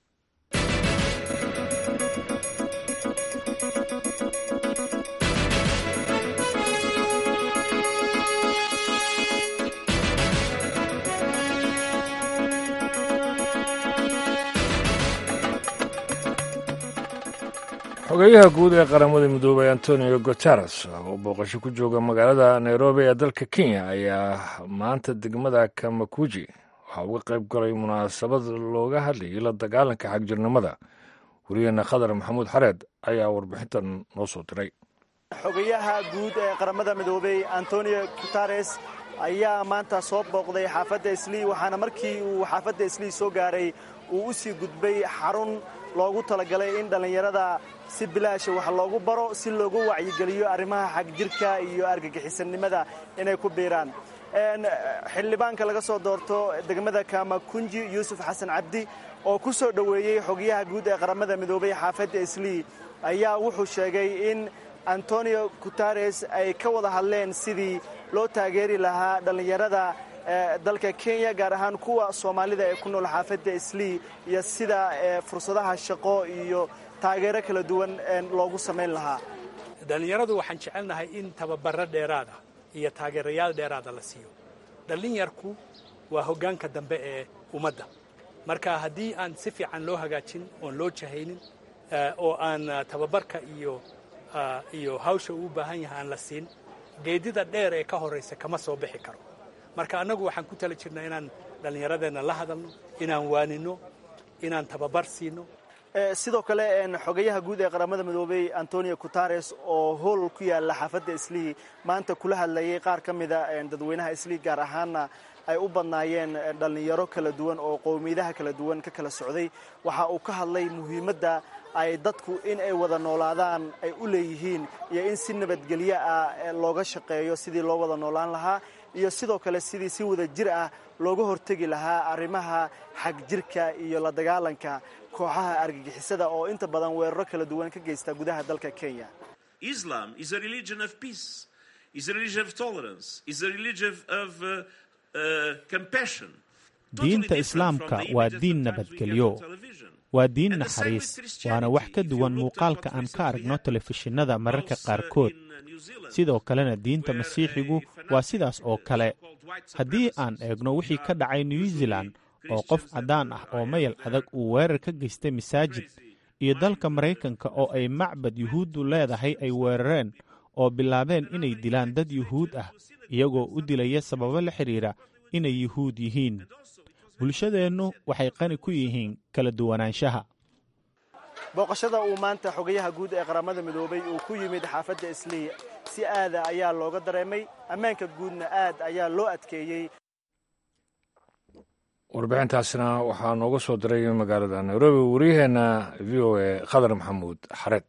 xogeyaha guud ee qaramada midoobay antonio guteres oo booqasho ku jooga magaalada nairobi ee dalka kenya ayaa maanta degmada kamakuji waxaa uga qayb galay munaasabad looga hadlayay la dagaalanka xagjirnimada weriyeena khadar maxamuud xareed ayaa warbixintan noo soo diray xogayaha guud ee qaramada midoobey antonio guteres ayaa maanta soo booqday xaafadda islii waxaana markii uu xaafadda islii soo gaaray uu u sii gudbay xarun loogu talagalay in dhallinyarada si bilaasha wax loogu baro si loogu wacyigeliyo arrimaha xagjirka iyo argagixisannimada inay ku biiraan xildhibaanka laga soo doorto degmada kamakunji yuusuf xasan cabdi oo ku soo dhoweeyey xogayaha guud ee qaramada midoobay xaafadda islii ayaa wuxuu sheegay in antonio guteres ay ka wada hadleen sidii loo taageeri lahaa dhallinyarada dalka kenya gaar ahaan kuwa soomaalida ee ku nool xaafadda islii iyo sida fursadaha shaqo iyo taageero kala duwan loogu samayn lahaa dhallinyaradu waxaan jecelnahay in tababaro dheeraada iyo taageerayaal dheeraada la siiyo dhallinyarku waa hoggaanka dambe ee ummadda marka haddii aan si fiican loo hagaajin oon loo jahaynin oo aan tababarka iyo iyo hawsha uu baahan yahay aan la siin geedida dheer ee ka horraysa kama soo bixi karo marka annagu waxaan ku tala jirnaa inaan dhallinyaradeenna la hadalno inaan waaninno inaan tababar siino sidoo kale xogayaha guud ee qaramada midoobey antonio guteres oo hool ku yaala xaafadda islii maanta kula hadlayay qaar ka mida dadweynaha islii gaar ahaanna ay u badnaayeen dhallinyaro kala duwan oo qowmiyadaha kala duwan ka kala socday waxa uu ka hadlay muhiimadda ay dadku in ay wada noolaadaan ay u leeyihiin iyo in si nabadgelyo ah looga shaqeeyo sidii loo wada noolaan lahaa iyo sidoo kale sidii si wada jir ah looga hortegi lahaa arrimaha xagjirka iyo la dagaalanka kooxaha argagixisada oo inta badan weeraro kala duwan ka geysta gudaha dalka kenya diinta islaamka waa diin nabadgelyo waa diin naxariis waana wax ka duwan muuqaalka aan ka aragno telefishinada mararka qaarkood sidoo kalena diinta masiixigu waa sidaas oo kale haddii aan eegno wixii ka dhacay new zealan oo qof caddaan ah oo mayal adag uu weerar ka geystay masaajid iyo dalka maraykanka oo ay macbad yuhuuddu leedahay ay weerareen oo bilaabeen inay dilaan dad yuhuud ah iyagoo u dilaya sababo la xidhiidha inay yuhuud yihiin bulshadeennu waxay qani ku yihiin kala duwanaanshaha booqashada uu maanta xogayaha guud ee qaramada midoobay uu ku yimid xaafadda islii si aada ayaa looga dareemay ammaanka guudna aad ayaa loo adkeeyey warbixintaasna waxaa nooga soo diray magaalada nairobi waryaheena v o a khadar maxamuud xareed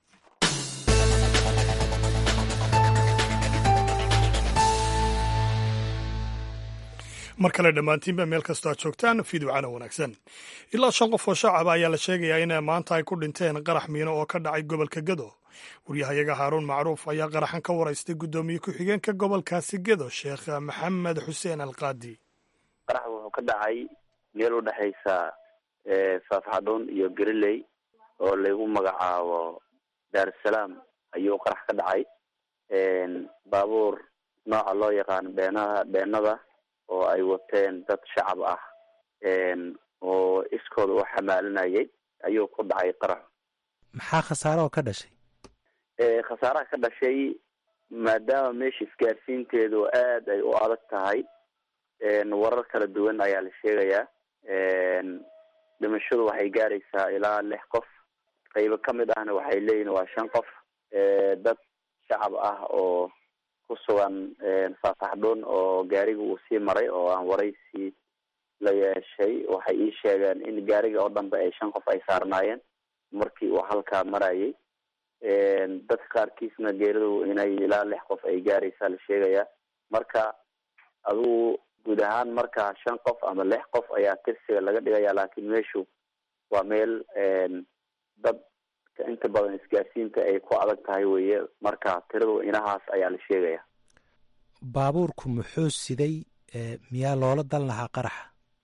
mar kale dhammaantiinba meel kastoo aad joogtaan fiidwacana wanaagsan ilaa shan qof oo shacaba ayaa la sheegayaa in maanta ay ku dhinteen qarax miino oo ka dhacay gobolka gedo waryahayaga haaruun macruuf ayaa qaraxan ka waraystay guddoomiye ku-xigeenka gobolkaasi gedo sheekh maxamed xuseen alqaadi qarax wuxuu ka dhacay meel u dhexaysa faafxadhuun iyo galiley oo lagu magacaabo daarusalaam ayuu qarax ka dhacay baabuur nooca loo yaqaano beenaha beenada oo ay wateen dad shacab ah oo iskooda u xamaalinayay ayuu ku dhacay qarax maxaa khasaare oo ka dhashay khasaaraha ka dhashay maadaama meesha isgaarsiinteedu aad ay u adag tahay warar kala duwan ayaa la sheegayaa dhimashadu waxay gaaraysaa ilaa lix qof qaybo kamid ahna waxay leeyihin waa shan qof dad shacab ah oo ku sugan faafaxdhuun oo gaariga uu sii maray oo aan waraysi la yeeshay waxay ii sheegeen in gaariga oo dhanba ay shan qof ay saarnaayeen markii uu halkaa marayay dadka qaarkiisna geeridu inay ilaa lix qof ay gaaraysaa la sheegayaa marka adugu guud ahaan marka shan qof ama lix qof ayaa tirsiga laga dhigaya laakiin meeshu waa meel dad inta badan isgaarsiinta ay ku adag tahay weye marka tiradu inahaas ayaa la sheegaya baabuurku muxuu siday miyaa loola dan lahaa qaraxa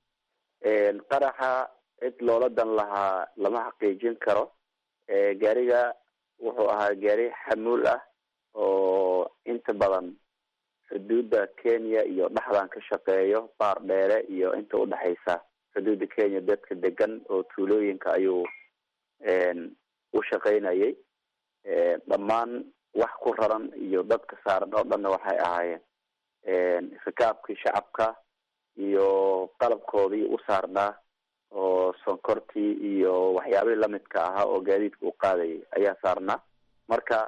qaraxa cid loola dan lahaa lama xaqiijin karo gaariga wuxuu ahaa gaari xamuul ah oo inta badan xuduudda kenya iyo dhexdan ka shaqeeyo baar dheere iyo inta udhexaysa xuduudda kenya dadka degan oo tuulooyinka ayuu u shaqaynayay dhammaan wax ku raran iyo dadka saaran oo dhanna waxay ahaayeen rikaabkii shacabka iyo qalabkoodii u saarnaa oo sonkortii iyo waxyaabihii lamidka ahaa oo gaadiidka u qaadayay ayaa saarnaa marka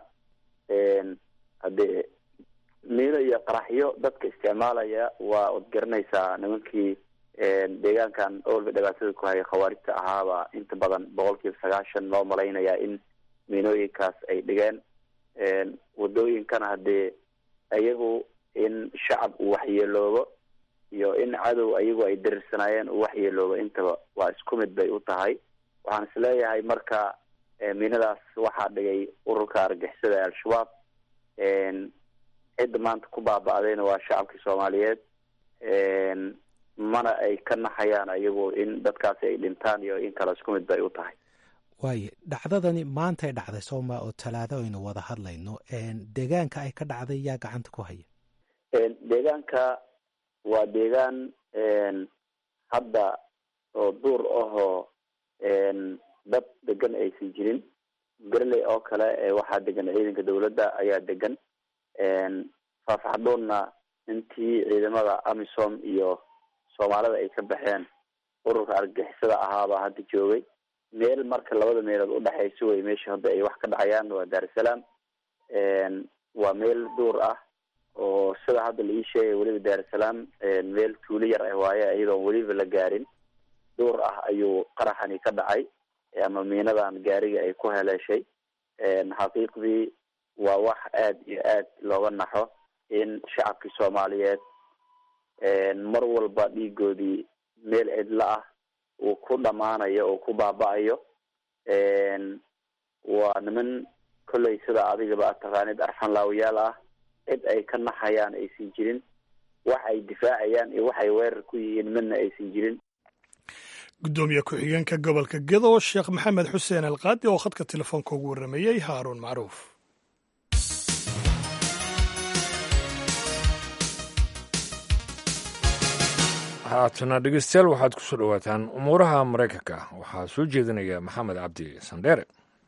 haddee miino iyo qaraxyo dadka isticmaalaya waa od garanaysaa nimankii deegaankan owalba dhibaatada ku hayay khawaarijta ahaaba inta badan boqol kiiba sagaashan loo malaynayaa in miinooyinkaas ay dhigeen wadooyinkana haddee iyagu in shacab uu waxyeeloobo iyo in cadow ayagu ay darirsanaayeen uu waxyeeloobo intaba waa isku mid bay u tahay waxaan isleeyahay marka miinadaas waxaa dhigay ururka argixisada al-shabaab cidda maanta ku baaba-dayna waa shacabkii soomaaliyeed mana ay ka naxayaan ayagu in dadkaasi ay dhintaan iyo in kale isku mid bay u tahay waayo dhacdadani maantay dhacday sooma oo talaado aynu wada hadlayno deegaanka ay ka dhacday yaa gacanta ku haya deegaanka waa deegaan hadda oo duur ahoo dad degan aysan jirin garley oo kale waxaa degan ciidanka dawladda ayaa degan faafaxdhuunna intii ciidamada amisom iyo soomaalida ay ka baxeen ururka argagixisada ahaabaa hadda joogay meel marka labada meelood udhexayso wey meesha hadda ay wax ka dhacayaan waa daarusalaam waa meel duur ah oo sida hadda la ii sheegay weliba daarusalaam meel tuulo yar ah waaye iyadoon weliba la gaarin duur ah ayuu qaraxani ka dhacay ama miinadan gaariga ay ku heleeshay xaqiiqdii waa wax aada iyo aad looga naxo in shacabkii soomaaliyeed mar walba dhiigoodii meel cidla ah uu ku dhamaanayo oo ku baaba-ayo waa niman kolley sida adigaba ad taqaanid arxan laawayaal ah cid ay ka naxayaan aysan jirin wax ay difaacayaan iyo waxay weerar ku yihiin midna aysan jirin guddoomiye ku-xigeenka gobolka gedo sheekh maxamed xuseen alqaadi oo khadka telefoonka ugu warrameeyey haaruun macruuf haatana dhegeystayaal waxaad ku soo dhowaataan umuuraha maraykanka waxaa soo jeedinaya maxamed cabdi sandheere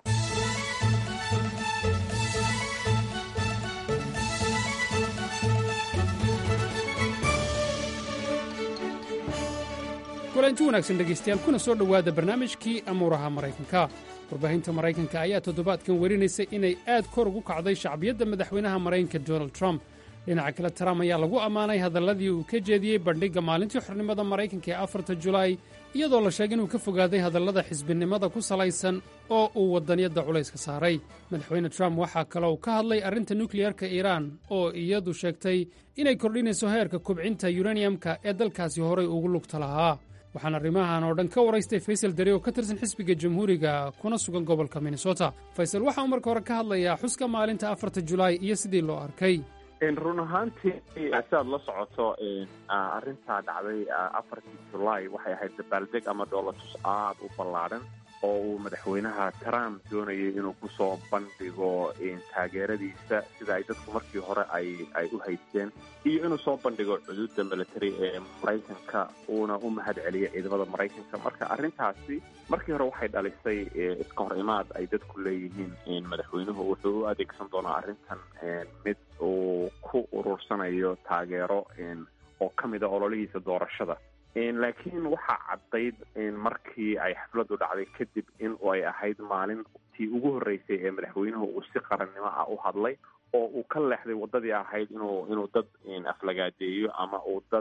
kulanti wanaagsan dhegaystayaal kuna soo dhowaada barnaamijkii amuuraha maraykanka warbaahinta maraykanka ayaa toddobaadkan warinaysa inay aad kor ugu kacday shacbiyadda madaxweynaha maraykanka donald trump dhinaca kale trump ayaa lagu ammaanay hadalladii uu ka jeediyey bandhigga maalintii xornimada maraykanka ee afarta julaay iyadoo la sheegay inuu ka fogaaday hadallada xisbinimada ku salaysan oo uu waddaniyadda culayska saaray madaxweyne trump waxaa kaloo ka hadlay arrinta nukliyarka iiraan oo iyadu sheegtay inay kordhinayso heerka kubcinta yuraniyamka ee dalkaasi horay ugu lugta lahaa waxaan arrimahan oo dhan ka waraystay faysal deri oo ka tirsan xisbiga jamhuuriga kuna sugan gobolka minnesota faysal waxa uu marka hore ka hadlayaa xuska maalinta afarta julaay iyo sidii loo arkay run ahaantii sidaad la socoto arrintaa dhacday afartii julaay waxay ahayd dabaaldeg ama dhoolatus aada u ballaadhan oo uu madaxweynaha trump doonayay inuu kusoo bandhigo taageeradiisa sida ay dadku markii hore ay ay u haysteen iyo inuu soo bandhigo cuduudda military ee maraykanka uuna u mahad celiyo ciidamada maraykanka marka arrintaasi markii hore waxay dhalisay iska hor imaad ay dadku leeyihiin madaxweynuhu wuxuu u adeegsan doonaa arrintan mid uu ku urursanayo taageero oo ka mid a ololihiisa doorashada laakiin waxaa caddayd markii ay xafladdu dhacday kadib in ay ahayd maalintii ugu horreysay ee madaxweynuhu uu si qarannimo ah u hadlay oo uu ka leexday waddadii ahayd inuu inuu dad aflagaadeeyo ama uu dad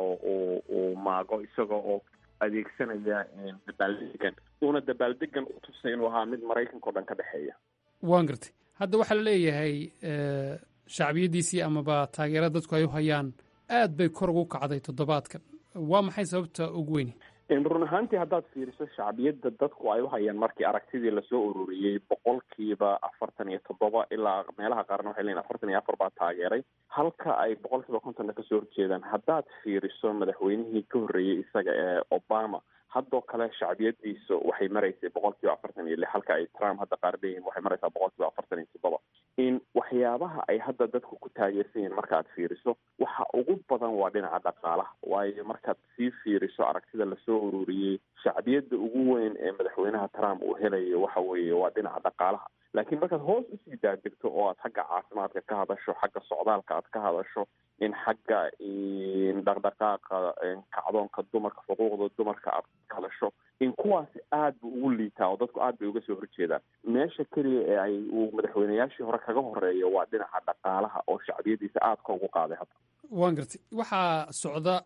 uu maago isaga oo adeegsanaya dabaaldegan uuna dabaaldegan u tusay inuu ahaa mid maraykanka o dhan ka dhexeeya waan gartay hadda waxaa la leeyahay shacbiyaddiisii amaba taageerada dadku ay u hayaan aad bay kor ugu kacday toddobaadkan waa maxay sababta ugu weyni run ahaantii haddaad fiiriso shacbiyadda dadku ay u hayaan markii aragtidii lasoo ururiyey boqolkiiba afartan iyo toddoba ilaa meelaha qaarna waxay leeyihin afartan iyo afar baa taageeray halka ay boqolkiiba kontonna kasoo horjeedaan haddaad fiiriso madaxweynihii ka horreeyey isaga ee obama haddoo kale shacbiyadiisa waxay maraysay boqolkiiba afartan iyo lix halka ay trump hadda qaar leeyihin waxay maraysaa boqolkiiba afartan iyo toddoba in waxyaabaha ay hadda dadku ku taageersan yihiin markaad fiiriso waxa ugu badan waa dhinaca dhaqaalaha waayo markaad sii fiiriso aragtida lasoo ururiyey shacbiyadda ugu weyn ee madaxweynaha trump uu helayo waxa weeye waa dhinaca dhaqaalaha laakiin markaad hoos usii daadegto oo aad xagga caafimaadka ka hadasho xagga socdaalka aad ka hadasho in xagga dhaqdhaqaaqa kacdoonka dumarka xuquuqda dumarka aad ka hadasho in kuwaasi aad bu ugu liitaa oo dadku aad bay uga soo horjeedaan meesha keliya ee ay uu madaxweynayaashii hore kaga horeeyo waa dhinaca dhaqaalaha oo shacbiyadiisa aad ka ugu qaaday hadda waan gartay waxaa socda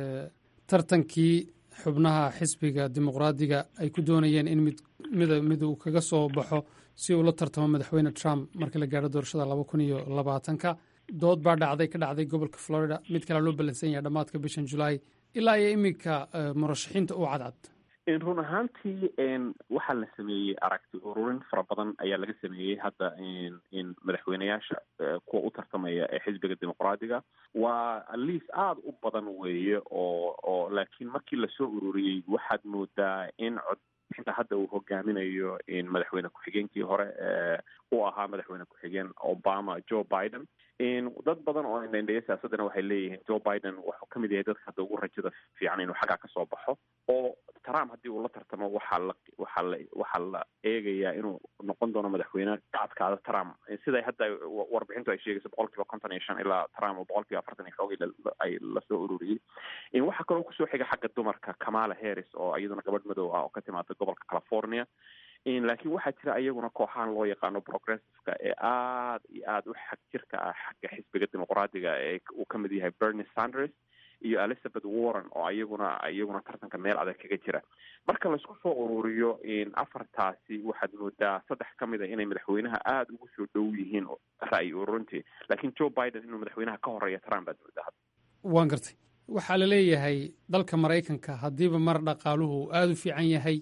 tartankii xubnaha xisbiga dimuqraadiga ay ku doonayeen in mid mid mid uu kaga soo baxo si uu la tartamo madaxweyne trump markii la gaaro doorashada laba kun iyo labaatanka dood baa dhacday ka dhacday gobolka florida mid kalea loo ballansan yahay dhammaadka bishan julaay ilaa iyo iminka murashaxiinta u cadcad run ahaantii waxaa la sameeyey aragti ururin fara badan ayaa laga sameeyey hadda madaxweyneyaasha kuwa u tartamaya ee xisbiga dimuqraadiga waa liis aada u badan weeye oo oo laakiin markii lasoo ururiyey waxaad moodaa in codbixinta hadda uu hogaaminayo madaxweyne ku-xigeenkii hore uu ahaa madaxweyne ku-xigeen obama joe biden dad badan oo indhaindheya siyaasaddana waxay leeyihiin joe biden wuxuu ka mid yahay dadka hadda ugu rajada fiican inuu xaggaa kasoo baxo oo trump haddii uu la tartamo waxaa la waxaa la waxaa la eegayaa inuu noqon doono madaxweyne ka adkaada trump siday hadda warbixintu ay sheegayso boqol kiiba konton iyo shan ilaa trump oo boqol kiiba afartan iyo xoogay ay lasoo ururiyey waxaa kaloo kusoo xiga xagga dumarka kamala harris oo iyaduna gabadh madow ah oo ka timaada gobolka california laakiin waxaa jira iyaguna kooxahan loo yaqaano progressiveka ee aada iyo aada u xag jirka ah xagga xisbiga dimuqraadiga ee uu ka mid yahay bernie sanders iyo elizabeth warren oo iyaguna iyaguna tartanka meel adag kaga jira marka laisku soo ururiyo afartaasi waxaad moodaa saddex ka mid a inay madaxweynaha aada ugu soo dhow yihiin ra'yi ururintii laakiin joe biden inuu madaxweynaha ka horeeya trump baad moodaa waan gartay waxaa la leeyahay dalka maraykanka haddiiba mar dhaqaaluhu aada u fiican yahay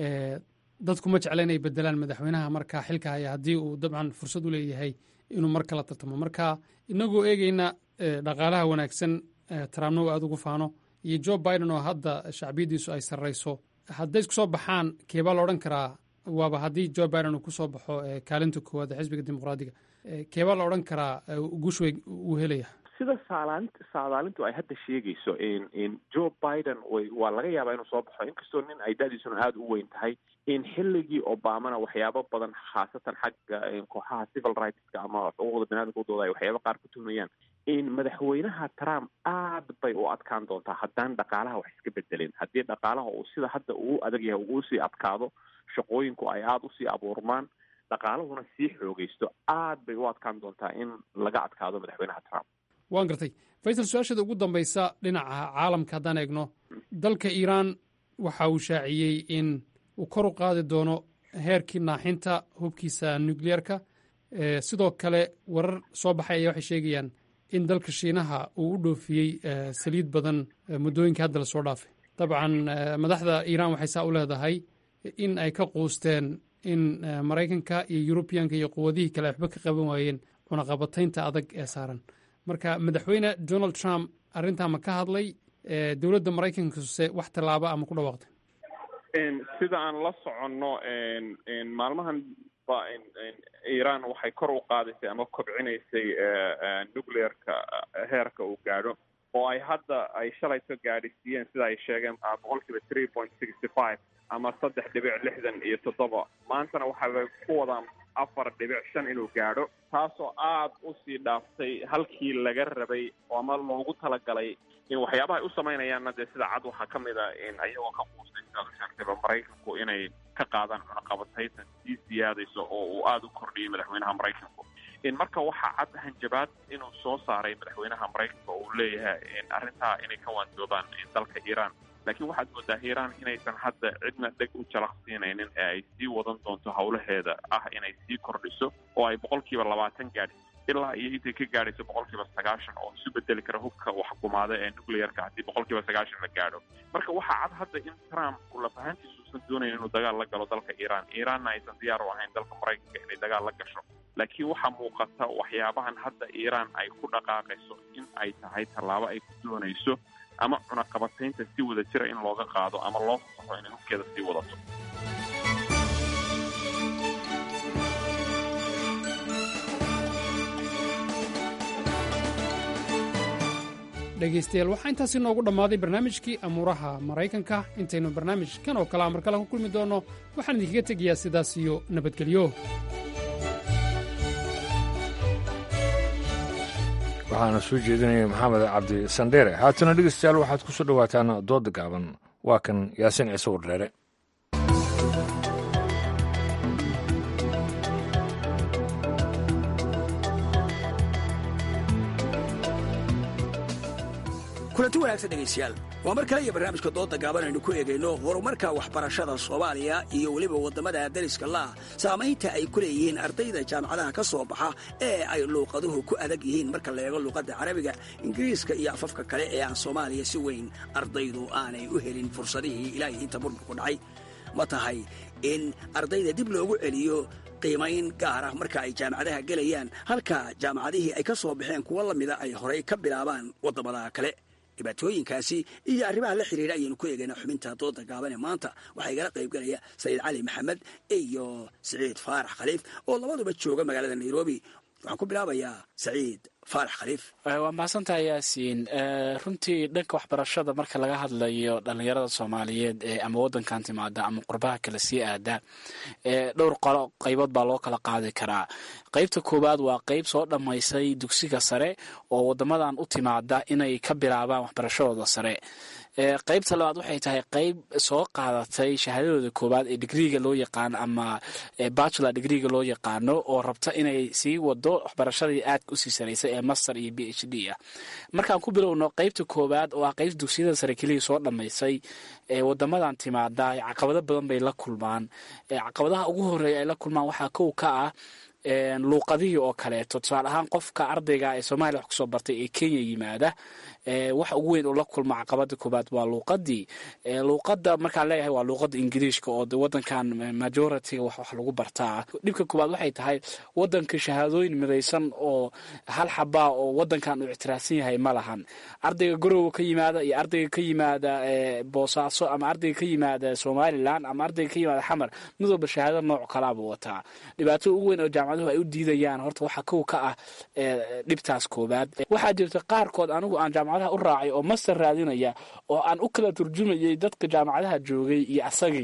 dadku ma jecla inay bedelaan madaxweynaha markaa xilka haya haddii uu dabcan fursad u leeyahay inuu mar kala tartamo marka inagoo eegeyna dhaqaalaha wanaagsan trumpna uu aada ugu faano iyo joe biden oo hadda shacbiyaddiisu ay sarrayso hadday isku soo baxaan keebaa la odhan karaa waaba haddii joe biden uu kusoo baxo kaalinta koowaad ee xisbiga dimuqraadiga keebaa la odhan karaa guush wey uu helaya sida saalaant saadaalintu ay hadda sheegayso joe biden way waa laga yaabaa inuu soo baxo inkastoo nin ay da-diisuna aada u weyn tahay in xilligii obamana waxyaabo badan khaasatan xagga kooxaha civil rightska ama xuquuqda baniadamka udooda ay waxyaaba qaar ku tuhmayaan in madaxweynaha trump aad bay u adkaan doontaa haddaan dhaqaalaha wax iska bedelin haddii dhaqaalaha uu sida hadda uu adag yahay uu usii adkaado shaqooyinku ay aada usii abuurmaan dhaqaalahuna sii xoogaysto aad bay u adkaan doontaa in laga adkaado madaxweynaha trump waan gartay faysal su-aasheeda ugu dambaysa dhinaca caalamka haddaan eegno dalka iiraan waxa uu shaaciyey in uu kor u qaadi doono heerkii naaxinta hubkiisa nukliyeerka sidoo kale warar soo baxay ayaa waxay sheegayaan in dalka shiinaha uu u dhoofiyey saliid badan muddooyinkii hadda lasoo dhaafay dabcan madaxda iiraan waxay saa u leedahay in ay ka quusteen in maraykanka iyo yurubiyanka iyo quwadihii kale waxba ka qaban waayeen cunaqabataynta adag ee saaran marka madaxweyne donald trump arrintaa ma ka hadlay dowladda maraykankase wax tallaaba ama ku dhawaaqday sida aan la soconno maalmahan ba iiraan waxay kor u qaadaysay ama kobcinaysay nuclearka heerka uu gaadho oo ay hadda ay shalayto gaadhisiiyeen sida ay sheegeen boqol kiiba three point sixty five ama saddex dhibic lixdan iyo toddoba maantana waxay ku wadaan afar dhibic shan inuu gaadho taasoo aada usii dhaaftay halkii laga rabay ama loogu talagalay in waxyaabaha ay u samaynayaanna dee sida cad waxaa ka mid a ayagoo ka quustay sidaad u sheegtayba maraykanku inay ka qaadaan cunaqabatayta sii siyaadayso oo uu aada u kordhiyay madaxweynaha maraykanku marka waxaa cad hanjabaad inuu soo saaray madaxweynaha maraykanka oo uu leeyahay arrintaa inay ka waandoobaan dalka iiraan laakiin waxaad moodaa iiraan inaysan hadda cidna dheg u jalaqsiinaynin ee ay sii wadan doonto howlaheeda ah inay sii kordhiso oo ay boqol kiiba labaatan gaadhiso ilaa iyo intay ka gaadhayso boqol kiiba sagaashan oo isu bedeli kara hubka waxkumaada ee nuclearka haddii boqol kiiba sagaashan la gaadho marka waxaa cad hadda in trump uu lafahantiisa uusan doonayn inuu dagaal la galo dalka iiraan iiraanna aysan diyaar u ahayn dalka maraykanka inay dagaal la gasho laakiin waxaa muuqata waxyaabahan hadda iiraan ay ku dhaqaaqayso in ay tahay tallaabo ay ku doonayso ama cunaqabataynta si wada jira in looga qaado ama loo fasaxo inay hubkeeda sii wadato dhegaystayaal waxaa intaasi noogu dhammaaday barnaamijkii amuuraha maraykanka intaynu barnaamijkan oo kalea mar kale ku kulmi doonno waxaan idinkaga tegayaa sidaas iyo nabadgelyo waxaana soo jeedinaya maxamed cabdi sandheere haatana dhegeystayaal waxaad ku soo dhowaataan dooda gaaban waa kan yaasin ciise wardheere kulanti wanaagsan dhegaystayaal waa mar kale iyo barnaamijka dooda gaaban aynu ku eegayno horumarka waxbarashada soomaaliya iyo weliba waddamada dariska laah saamaynta ay ku leeyihiin ardayda jaamacadaha ka soo baxa ee ay luuqaduhu ku adag yihiin marka la eego luuqadda carabiga ingiriiska iyo afafka kale ee aan soomaaliya si weyn ardaydu aanay u helin fursadihii ilaahay inta burburku dhacay ma tahay in ardayda dib loogu celiyo qiimayn gaar ah marka ay jaamacadaha gelayaan halka jaamacadihii ay ka soo baxeen kuwo lamida ay horay ka bilaabaan waddamada kale dhibaatooyinkaasi iyo arrimaha la xiriira ayaynu ku eegaynaa xubinta dooda gaabane maanta waxaa igala qaybgalaya saciid cali maxamed iyo saciid faarax khaliif oo labaduba jooga magaalada nairobi waxaan ku bilaabayaa saciid faarax khaliif waa mahadsantaha yaasiin runtii dhanka waxbarashada marka laga hadlayo dhallinyarada soomaaliyeed ee ama waddankan timaada ama qurbaha kale sii aada dhowr qolo qaybood baa loo kala qaadi karaa qaybta koowaad waa qayb soo dhammaysay dugsiga sare oo waddamadan u timaada inay ka bilaabaan waxbarashadooda sare qaybta labaad waxay tahay qayb soo qaadatay shahaadadooda koowaad ee digriiga loo yaqaano ama bachelor digriiga loo yaqaano oo rabta inay sii wado waxbarashadii aadka usii saraysa ee master iyo b h d ah markaan ku bilowno qaybta koowaad oo ah qaybta dugsiyada sare keliya soo dhammaysay ee wadamadan timaada caqabado badan bay la kulmaan caqabadaha ugu horeeya ay la kulmaan waxaa kow ka ah luuqadihii oo kaleeto tusaale ahaan qofka ardayga ee soomaaliya wax kusoo bartay ee kenya yimaada waxa ugu weyn oo la kulma caqabada koobaad waa luuqadii luuqada markaan leeyahay waa luuqada ingiriishka oo wadankan majoritiga wax wax lagu bartaa dhibka koobaad waxay tahay wadanka shahaadooyin midaysan oo hal xabaa oo wadankan uu ictiraafsan yahay ma lahan ardayga garowa ka yimaada iyo ardayga ka yimaada boosaaso ama ardayga ka yimaada somalilan ama ardayga ka yimaada xamar mid walba shahaado nooc kalaabuu wataa dhibaatada ugu weyn oo jaamacaduhu ay u diidayaan horta waxaa kow ka ah dhibtaas koobaad waxaa jirta qaarkood anigu aan jaamacadaha u raacay oo master raadinaya oo aan u kala turjumayay dadka jaamacadaha joogay iyo asagii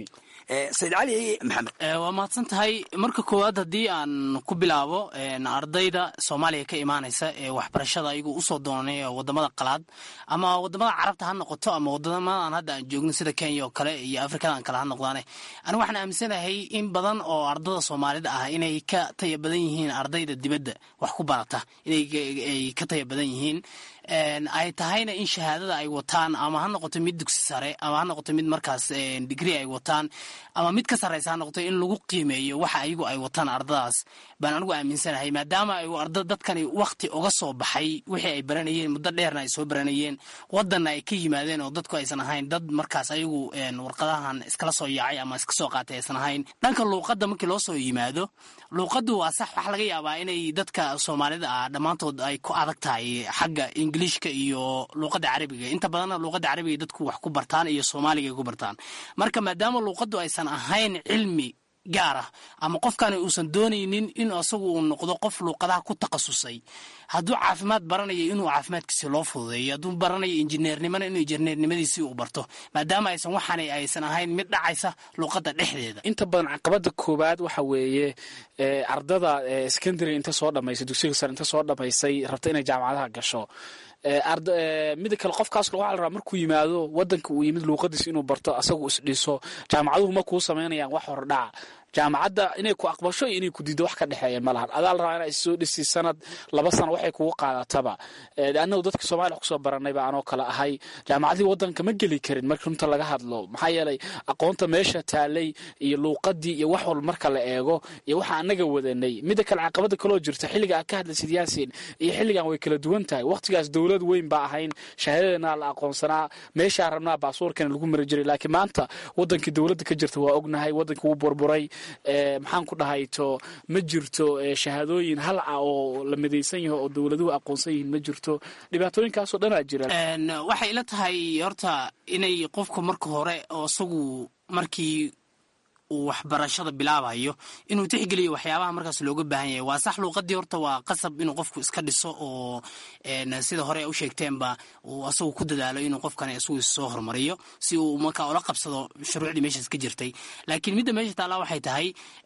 sayid cali maxamed waa mahadsan tahay marka koowaad haddii aan ku bilaabo ardayda soomaaliya ka imaanaysa ee waxbarashada ayagu usoo doonay wadamada qalaad ama wadamada carabta ha noqoto ama wadamadan hadda aan joogno sida kenya oo kale iyo afrikadan kale ha noqdaane anigu waxaan aaminsanahay in badan oo ardada soomaalida ah inay ka taya badan yihiin ardayda dibadda wax ku barata inay ka taya badan yihiin ay tahayna in shahaadada ay wataan ama ha noqoto mid dugsi sare ama ha noqoto mid markaas digri ay wataan ama mid ka sarreysa ha noqoto in lagu qiimeeyo waxa ayagu ay wataan ardadaas baan anigu aaminsanahay maadaama ay arda dadkani wakti uga soo baxay wixii ay baranayeen muddo dheerna ay soo baranayeen wadanna ay ka yimaadeen oo dadku aysan ahayn dad markaas ayagu warqadahan iskala soo yaacay ama iska soo qaatay aysan ahayn dhanka luuqadda markii loo soo yimaado luuqaddu waa sax waxa laga yaabaa inay dadka soomaalida ah dhammaantood ay ku adag tahay xagga ingiliishka iyo luuqadda carabiga inta badanna luuqadda carabiga dadku wax ku bartaan iyo soomaaliga ay ku bartaan marka maadaama luuqaddu aysan ahayn cilmi gaar ah ama qofkani uusan doonaynin in asagu uu noqdo qof luuqadaha ku takhasusay hadduu caafimaad baranayo inuu caafimaadkiisi loo fududeeyo hadduu baranayo injineernimona inuu injineernimadiisii uu barto maadaama aysan waxaani aysan ahayn mid dhacaysa luuqadda dhexdeeda inta badan caqabada koowaad waxa weeye ardada secondary inta soo dhamaysay dugsiga sare inta soo dhamaysay rabta inay jaamacadaha gasho mida kale qofkaas waxaa la rabaa markuu yimaado wadanka uu yimid luuqadiisa inuu barto asagu isdhiso jaamacaduhu ma kuu samaynayaan wax hordhaca jaamacadda inay ku aqbasho iyo inay ku diido wax ka dhexeeya ma lahan adaa la rabaa inaa issoo dhisi sanad laba sana waxay kugu qaadataba annagu dadka soomaliya wax kusoo baranay baa anoo kale ahay jaamacadihii wadanka ma geli karin marka runta laga hadlo maxaa yeelay aqoonta meesha taalay iyo luuqadii iyo wax walba marka la eego iyo waxa anaga wadanay mida kale caqabada kaloo jirta xilliga aad ka hadlaysid yaasin iyo xilligan way kala duwan tahay waqtigaas dowlad weyn baa ahayn shahaadadana la aqoonsanaa meeshaa rabnaa baasuurkana lagu mari jiray laakiin maanta wadankii dowladda ka jirta waa ognahay wadankii wuu burburay maxaan ku dhahayto ma jirto shahaadooyin hal ah oo la midaysan yaho oo dowladuhu aqoonsan yihiin ma jirto dhibaatooyinkaasoo dhanaa jira waxay ila tahay horta inay qofku marka hore oo isagu markii uu waxbarashada bilaabayo inuu tixgeliyo waxyaabaha markaas looga baahan yahay waa sax luuqadii horta waa qasab inuu qofku iska dhiso oo sida hore u sheegteenba uu asagu ku dadaalo inuu qofkani isagu soo horumariyo si uu markaa ula qabsado shuruucdii meeshaas ka jirtay laakiin midda meesha taallaa waxay tahay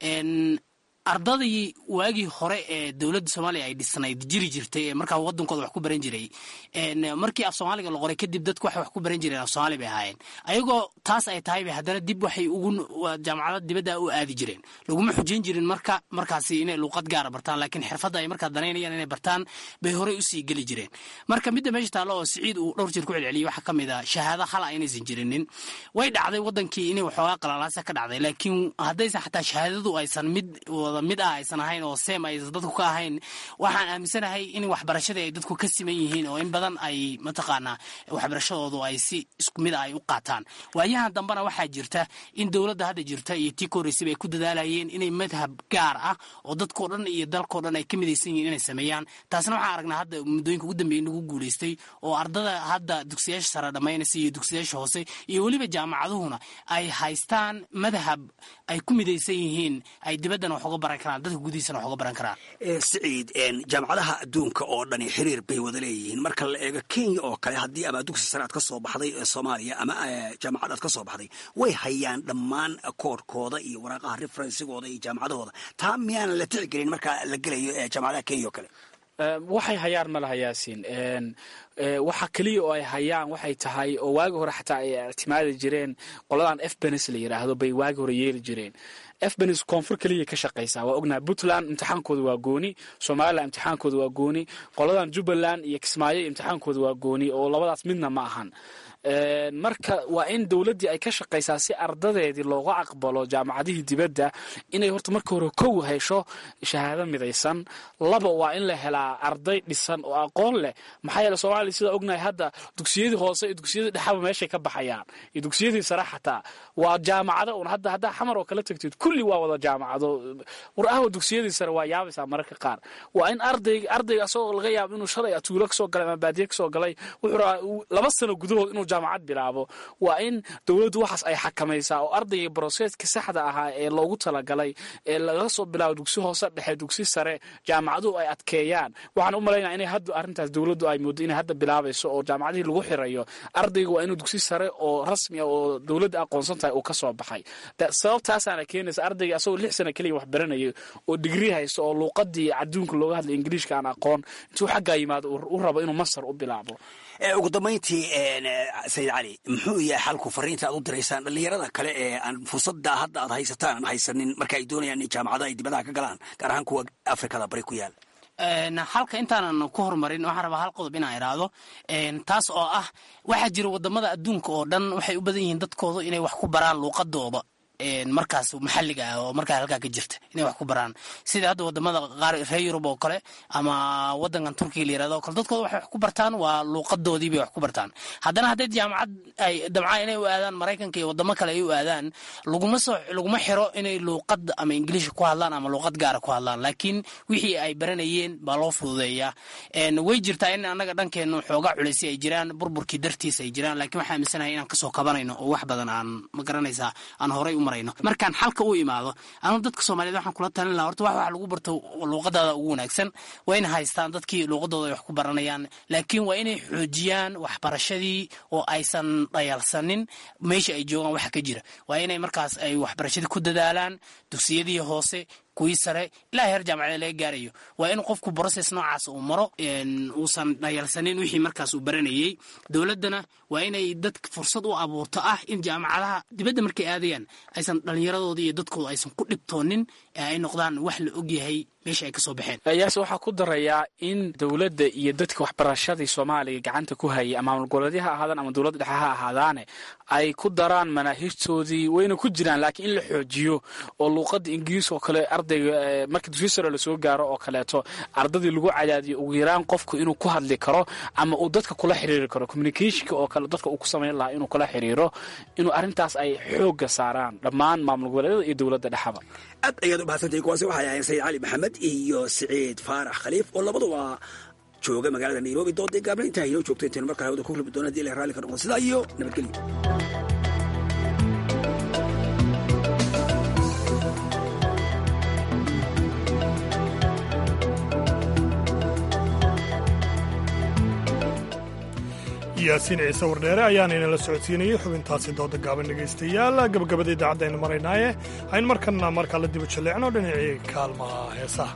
ardadii waagii hore ee dowladda soomaaliya ay dhisnayd jiri jirtay ee markaa wadankooda wax ku baran jiray markii af soomaaliga la qoray kadib dadku waxay wax ku baran jireen af soomaali bay ahaayeen ayagoo taas ay tahay bay haddana dib waxay ugu jaamacada dibadda u aadi jireen laguma xujayn jirin marka markaasi inay luuqad gaara bartaan laakiin xirfadda ay markaa danaynayaan inay bartaan bay horey usii geli jireen marka midda meesha taallo oo siciid uu dhowr jeer ku celceliyey waxaa ka mid a shahaado hala inaysan jirinin way dhacday wadankii inay waxoogaa qalalaasa ka dhacday laakiin haddaysan xataa shahaadadu aysan mid mid ah aysan ahayn oo seem aysan dadku ka ahayn waxaan aaminsanahay in waxbarashadii ay dadku ka siman yihiin oo in badan ay mataqaanaa waxbarashadoodu ay si isku mid ah ay u qaataan waayahan dambena waxaa jirta in dowladda hadda jirta iyo tii koreysaba ay ku dadaalayeen inay madhab gaar ah oo dadkoo dhan iyo dalkoo dhan ay ka midaysan yihiin inay sameeyaan taasna waxaan aragnaa hadda muddooyinka ugu dambeeyay nagu guulaystay oo ardada hadda dugsiyaasha sare dhammaynaysa iyo dugsiyaasha hoose iyo weliba jaamacaduhuna ay haystaan madhab ay ku midaysan yihiin ay dibaddana wax uga baran karaan dadka gudihiisana wax uga baran karaan siciid jaamacadaha adduunka oo dhani xiriir bay wada leeyihiin marka la eego kenya oo kale haddii ama dugsi sare aad ka soo baxday ee soomaaliya ama jaamacad aad ka soo baxday way hayaan dhammaan koodhkooda iyo waraaqaha referensigooda iyo jaamacadahooda taa miyaanan la tixgelin marka la gelayo jaamacadaha kenya oo kale waxay hayaan ma laha yaasin waxa keliya oo ay hayaan waxay tahay oo waagi hore xataa ay ictimaadi jireen qoladan f benes la yidhaahdo bay waagi hore yeeli jireen f benes koonfur keliya ka shaqaysaa waa ognaha puntland imtixaankooda waa gooni somalilan imtixaankooda waa gooni qoladan jubbaland iyo kismaayo imtixaankooda waa gooni oo labadaas midna ma ahan marka waa in dowladdii ay ka shaqaysaa si ardadeedii looga aqbalo jaamacadihii dibadda inay horta marka hore kow hesho shahaado midaysan laba waa in la helaa arday dhisan oo aqoon leh maxaa yeele soomaaliya sidaa ognahay hadda dugsiyadii hoose iyo dugsiyadii dhexaba meeshay ka baxayaan iyo dugsiyadii sare xataa waa jaamacado un hadda haddaa xamar oo kala tagtid kulli waa wada jaamacado war ahwa dugsiyadii sare waa yaabaysaa mararka qaar waa in arday ardayga asagoo laga yaabo inuu shalay tuulo kasoo galay ama baadiye kasoo galay wuxuu rabaa laba sano gudahood inuu jaamacad bilaabo waa in dowladdu waxaas ay xakamaysaa oo ardayga broseska saxda ahaa ee loogu talagalay ee laga soo bilaabo dugsi hoose dhexe dugsi sare jaamacaduhu ay adkeeyaan waxaan u malaynaya inay hadda arrintaas dowladdu ay moodo inay hadda bilaabayso oo jaamacadihii lagu xirayo ardayga waa inuu dugsi sare oo rasmi ah oo dowladda aqoonsan tahay uu ka soo baxay sababtaasaana keenaysa ardayga asagoo lix sana keliya wax baranayay oo digrii haysto oo luuqadii adduunka looga hadlay ingiliishka aan aqoon intuu xaggaa yimaado u rabo inuu masar u bilaabo ugu dambayntii sayid cali muxuu yahay xalku fariinta aad u diraysaan dhallinyarada kale ee aan fursadda hadda aad haysataan aan haysanin marka ay doonayaan in jaamacadaha ay dibadaha ka galaan gaar ahaan kuwa afrikada bari ku yaal halka intaanan ku horumarin waxaan rabaa hal qodob inaan idhaahdo taas oo ah waxaa jira wadamada adduunka oo dhan waxay u badan yihiin dadkooda inay wax ku baraan luuqadooda markaas maxalliga ah oo markaa halkaa ka jirta inay wax ku baraan sida hadda wadamada qaar reer yurub oo kale ama wadankan turkiga la yirahdo o kale dadkooda waxay wax ku bartaan waa luuqadoodii bay wax ku bartaan haddana hadday jaamacad ay damcaan inay u aadaan maraykanka iyo wadamo kale ay u aadaan laguma soo laguma xiro inay luuqad ama ingiliisha ku hadlaan ama luuqad gaara ku hadlaan laakiin wixii ay baranayeen baa loo fududeeyaa way jirtaa in annaga dhankeenu xoogaa culaysi ay jiraan burburkii dartiis ay jiraan laakiin waxaa aaminsanahay inaan kasoo kabanayno oo wax badan aan ma garanaysaa aan horay u markaan xalka u imaado anu dadka soomaaliyed waxaan kula talin laha horta wax wax lagu barto luuqadaada ugu wanaagsan waa inay haystaan dadkii luuqadooda ay wax ku baranayaan laakiin waa inay xoojiyaan waxbarashadii oo aysan dhayalsanin meesha ay joogaan waxa ka jira waa inay markaas ay waxbarashadii ku dadaalaan dugsiyadii hoose kuwii sare ilaa heer jaamacada laga gaarayo waa in qofku brocess noocaas uu maro uusan dhayalsanin wixii markaas uu baranayey dowladdana waa inay dad fursad u abuurto ah in jaamacadaha dibadda markay aadayaan aysan dhallinyaradoodii iyo dadkooda aysan ku dhibtoonin ee ay noqdaan wax la ogyahay meesha ay ka soo baxeen yaase waxaa ku darayaa in dowladda iyo dadka waxbarashadii soomaaliya gacanta ku hayay ama maamul goboleedya ha ahaadaan ama dowladda dhexe ha ahaadaane ay ku daraan manaahijtoodii wayna ku jiraan laakiin in la xoojiyo oo luuqadda ingiriis oo kale ardayga marka dugsi sare lasoo gaaro oo kaleeto ardadii lagu cadaadiyo ugu yaraan qofku inuu ku hadli karo ama uu dadka kula xiriiri karo communicationka oo kale dadka uu ku samayn lahaa inuu kula xiriiro inuu arrintaas ay xoogga saaraan dhammaan maamul goboleedyada iyo dowladda dhexaba aad ayaad u mahadsantahay kuwaasi waxay ahayn sayid cali maxamed iyo siciid faarax khaliif oo labaduba jooga magaalada nairobi doodii gaabna intaa inoo joogto intaynu markaa hawada ku kulmi doona hadii ilahay raalli ka noqdo sidaa iyo nabadgelyo yaasiin ciise wardheere ayaana inala socodsiinayay xubintaasi dooda gaaban dhegaystayaal gabagabada idaacadda aynu maraynaaye aynu markanna markaa la diba jalleecno dhinacii kaalmaha heesaha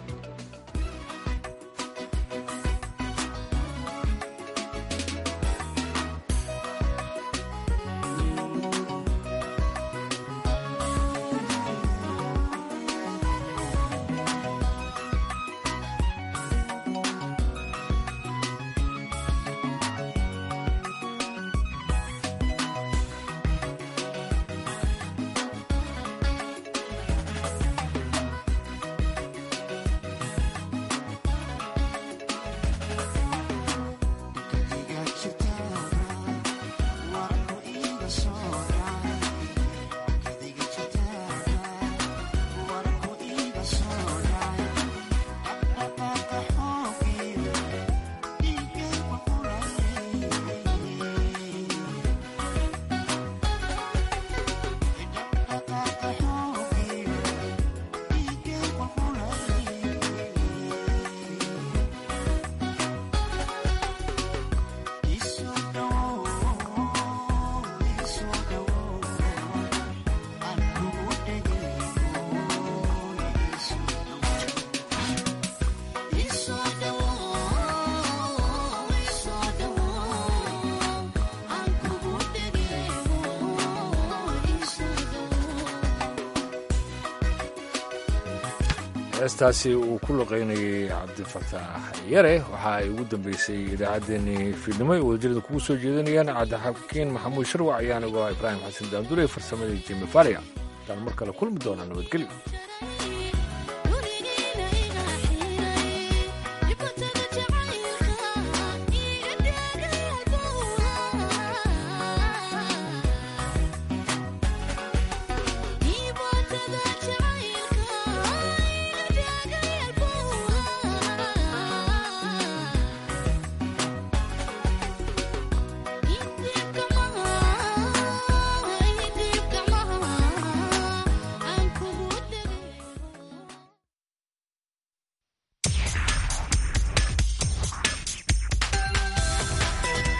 heestaasi uu ku luqaynayay cabdifataax yare waxa ay ugu dambeysay idaacaddeenii fiidnimo ay wadajirada kugu soo jeedanayaan cabdixakiin maxamuud sharwac ayaan uga ibraahim xasan daandule farsamadii jimi faria intaan mar kale kulmi doonaa nabadgelyo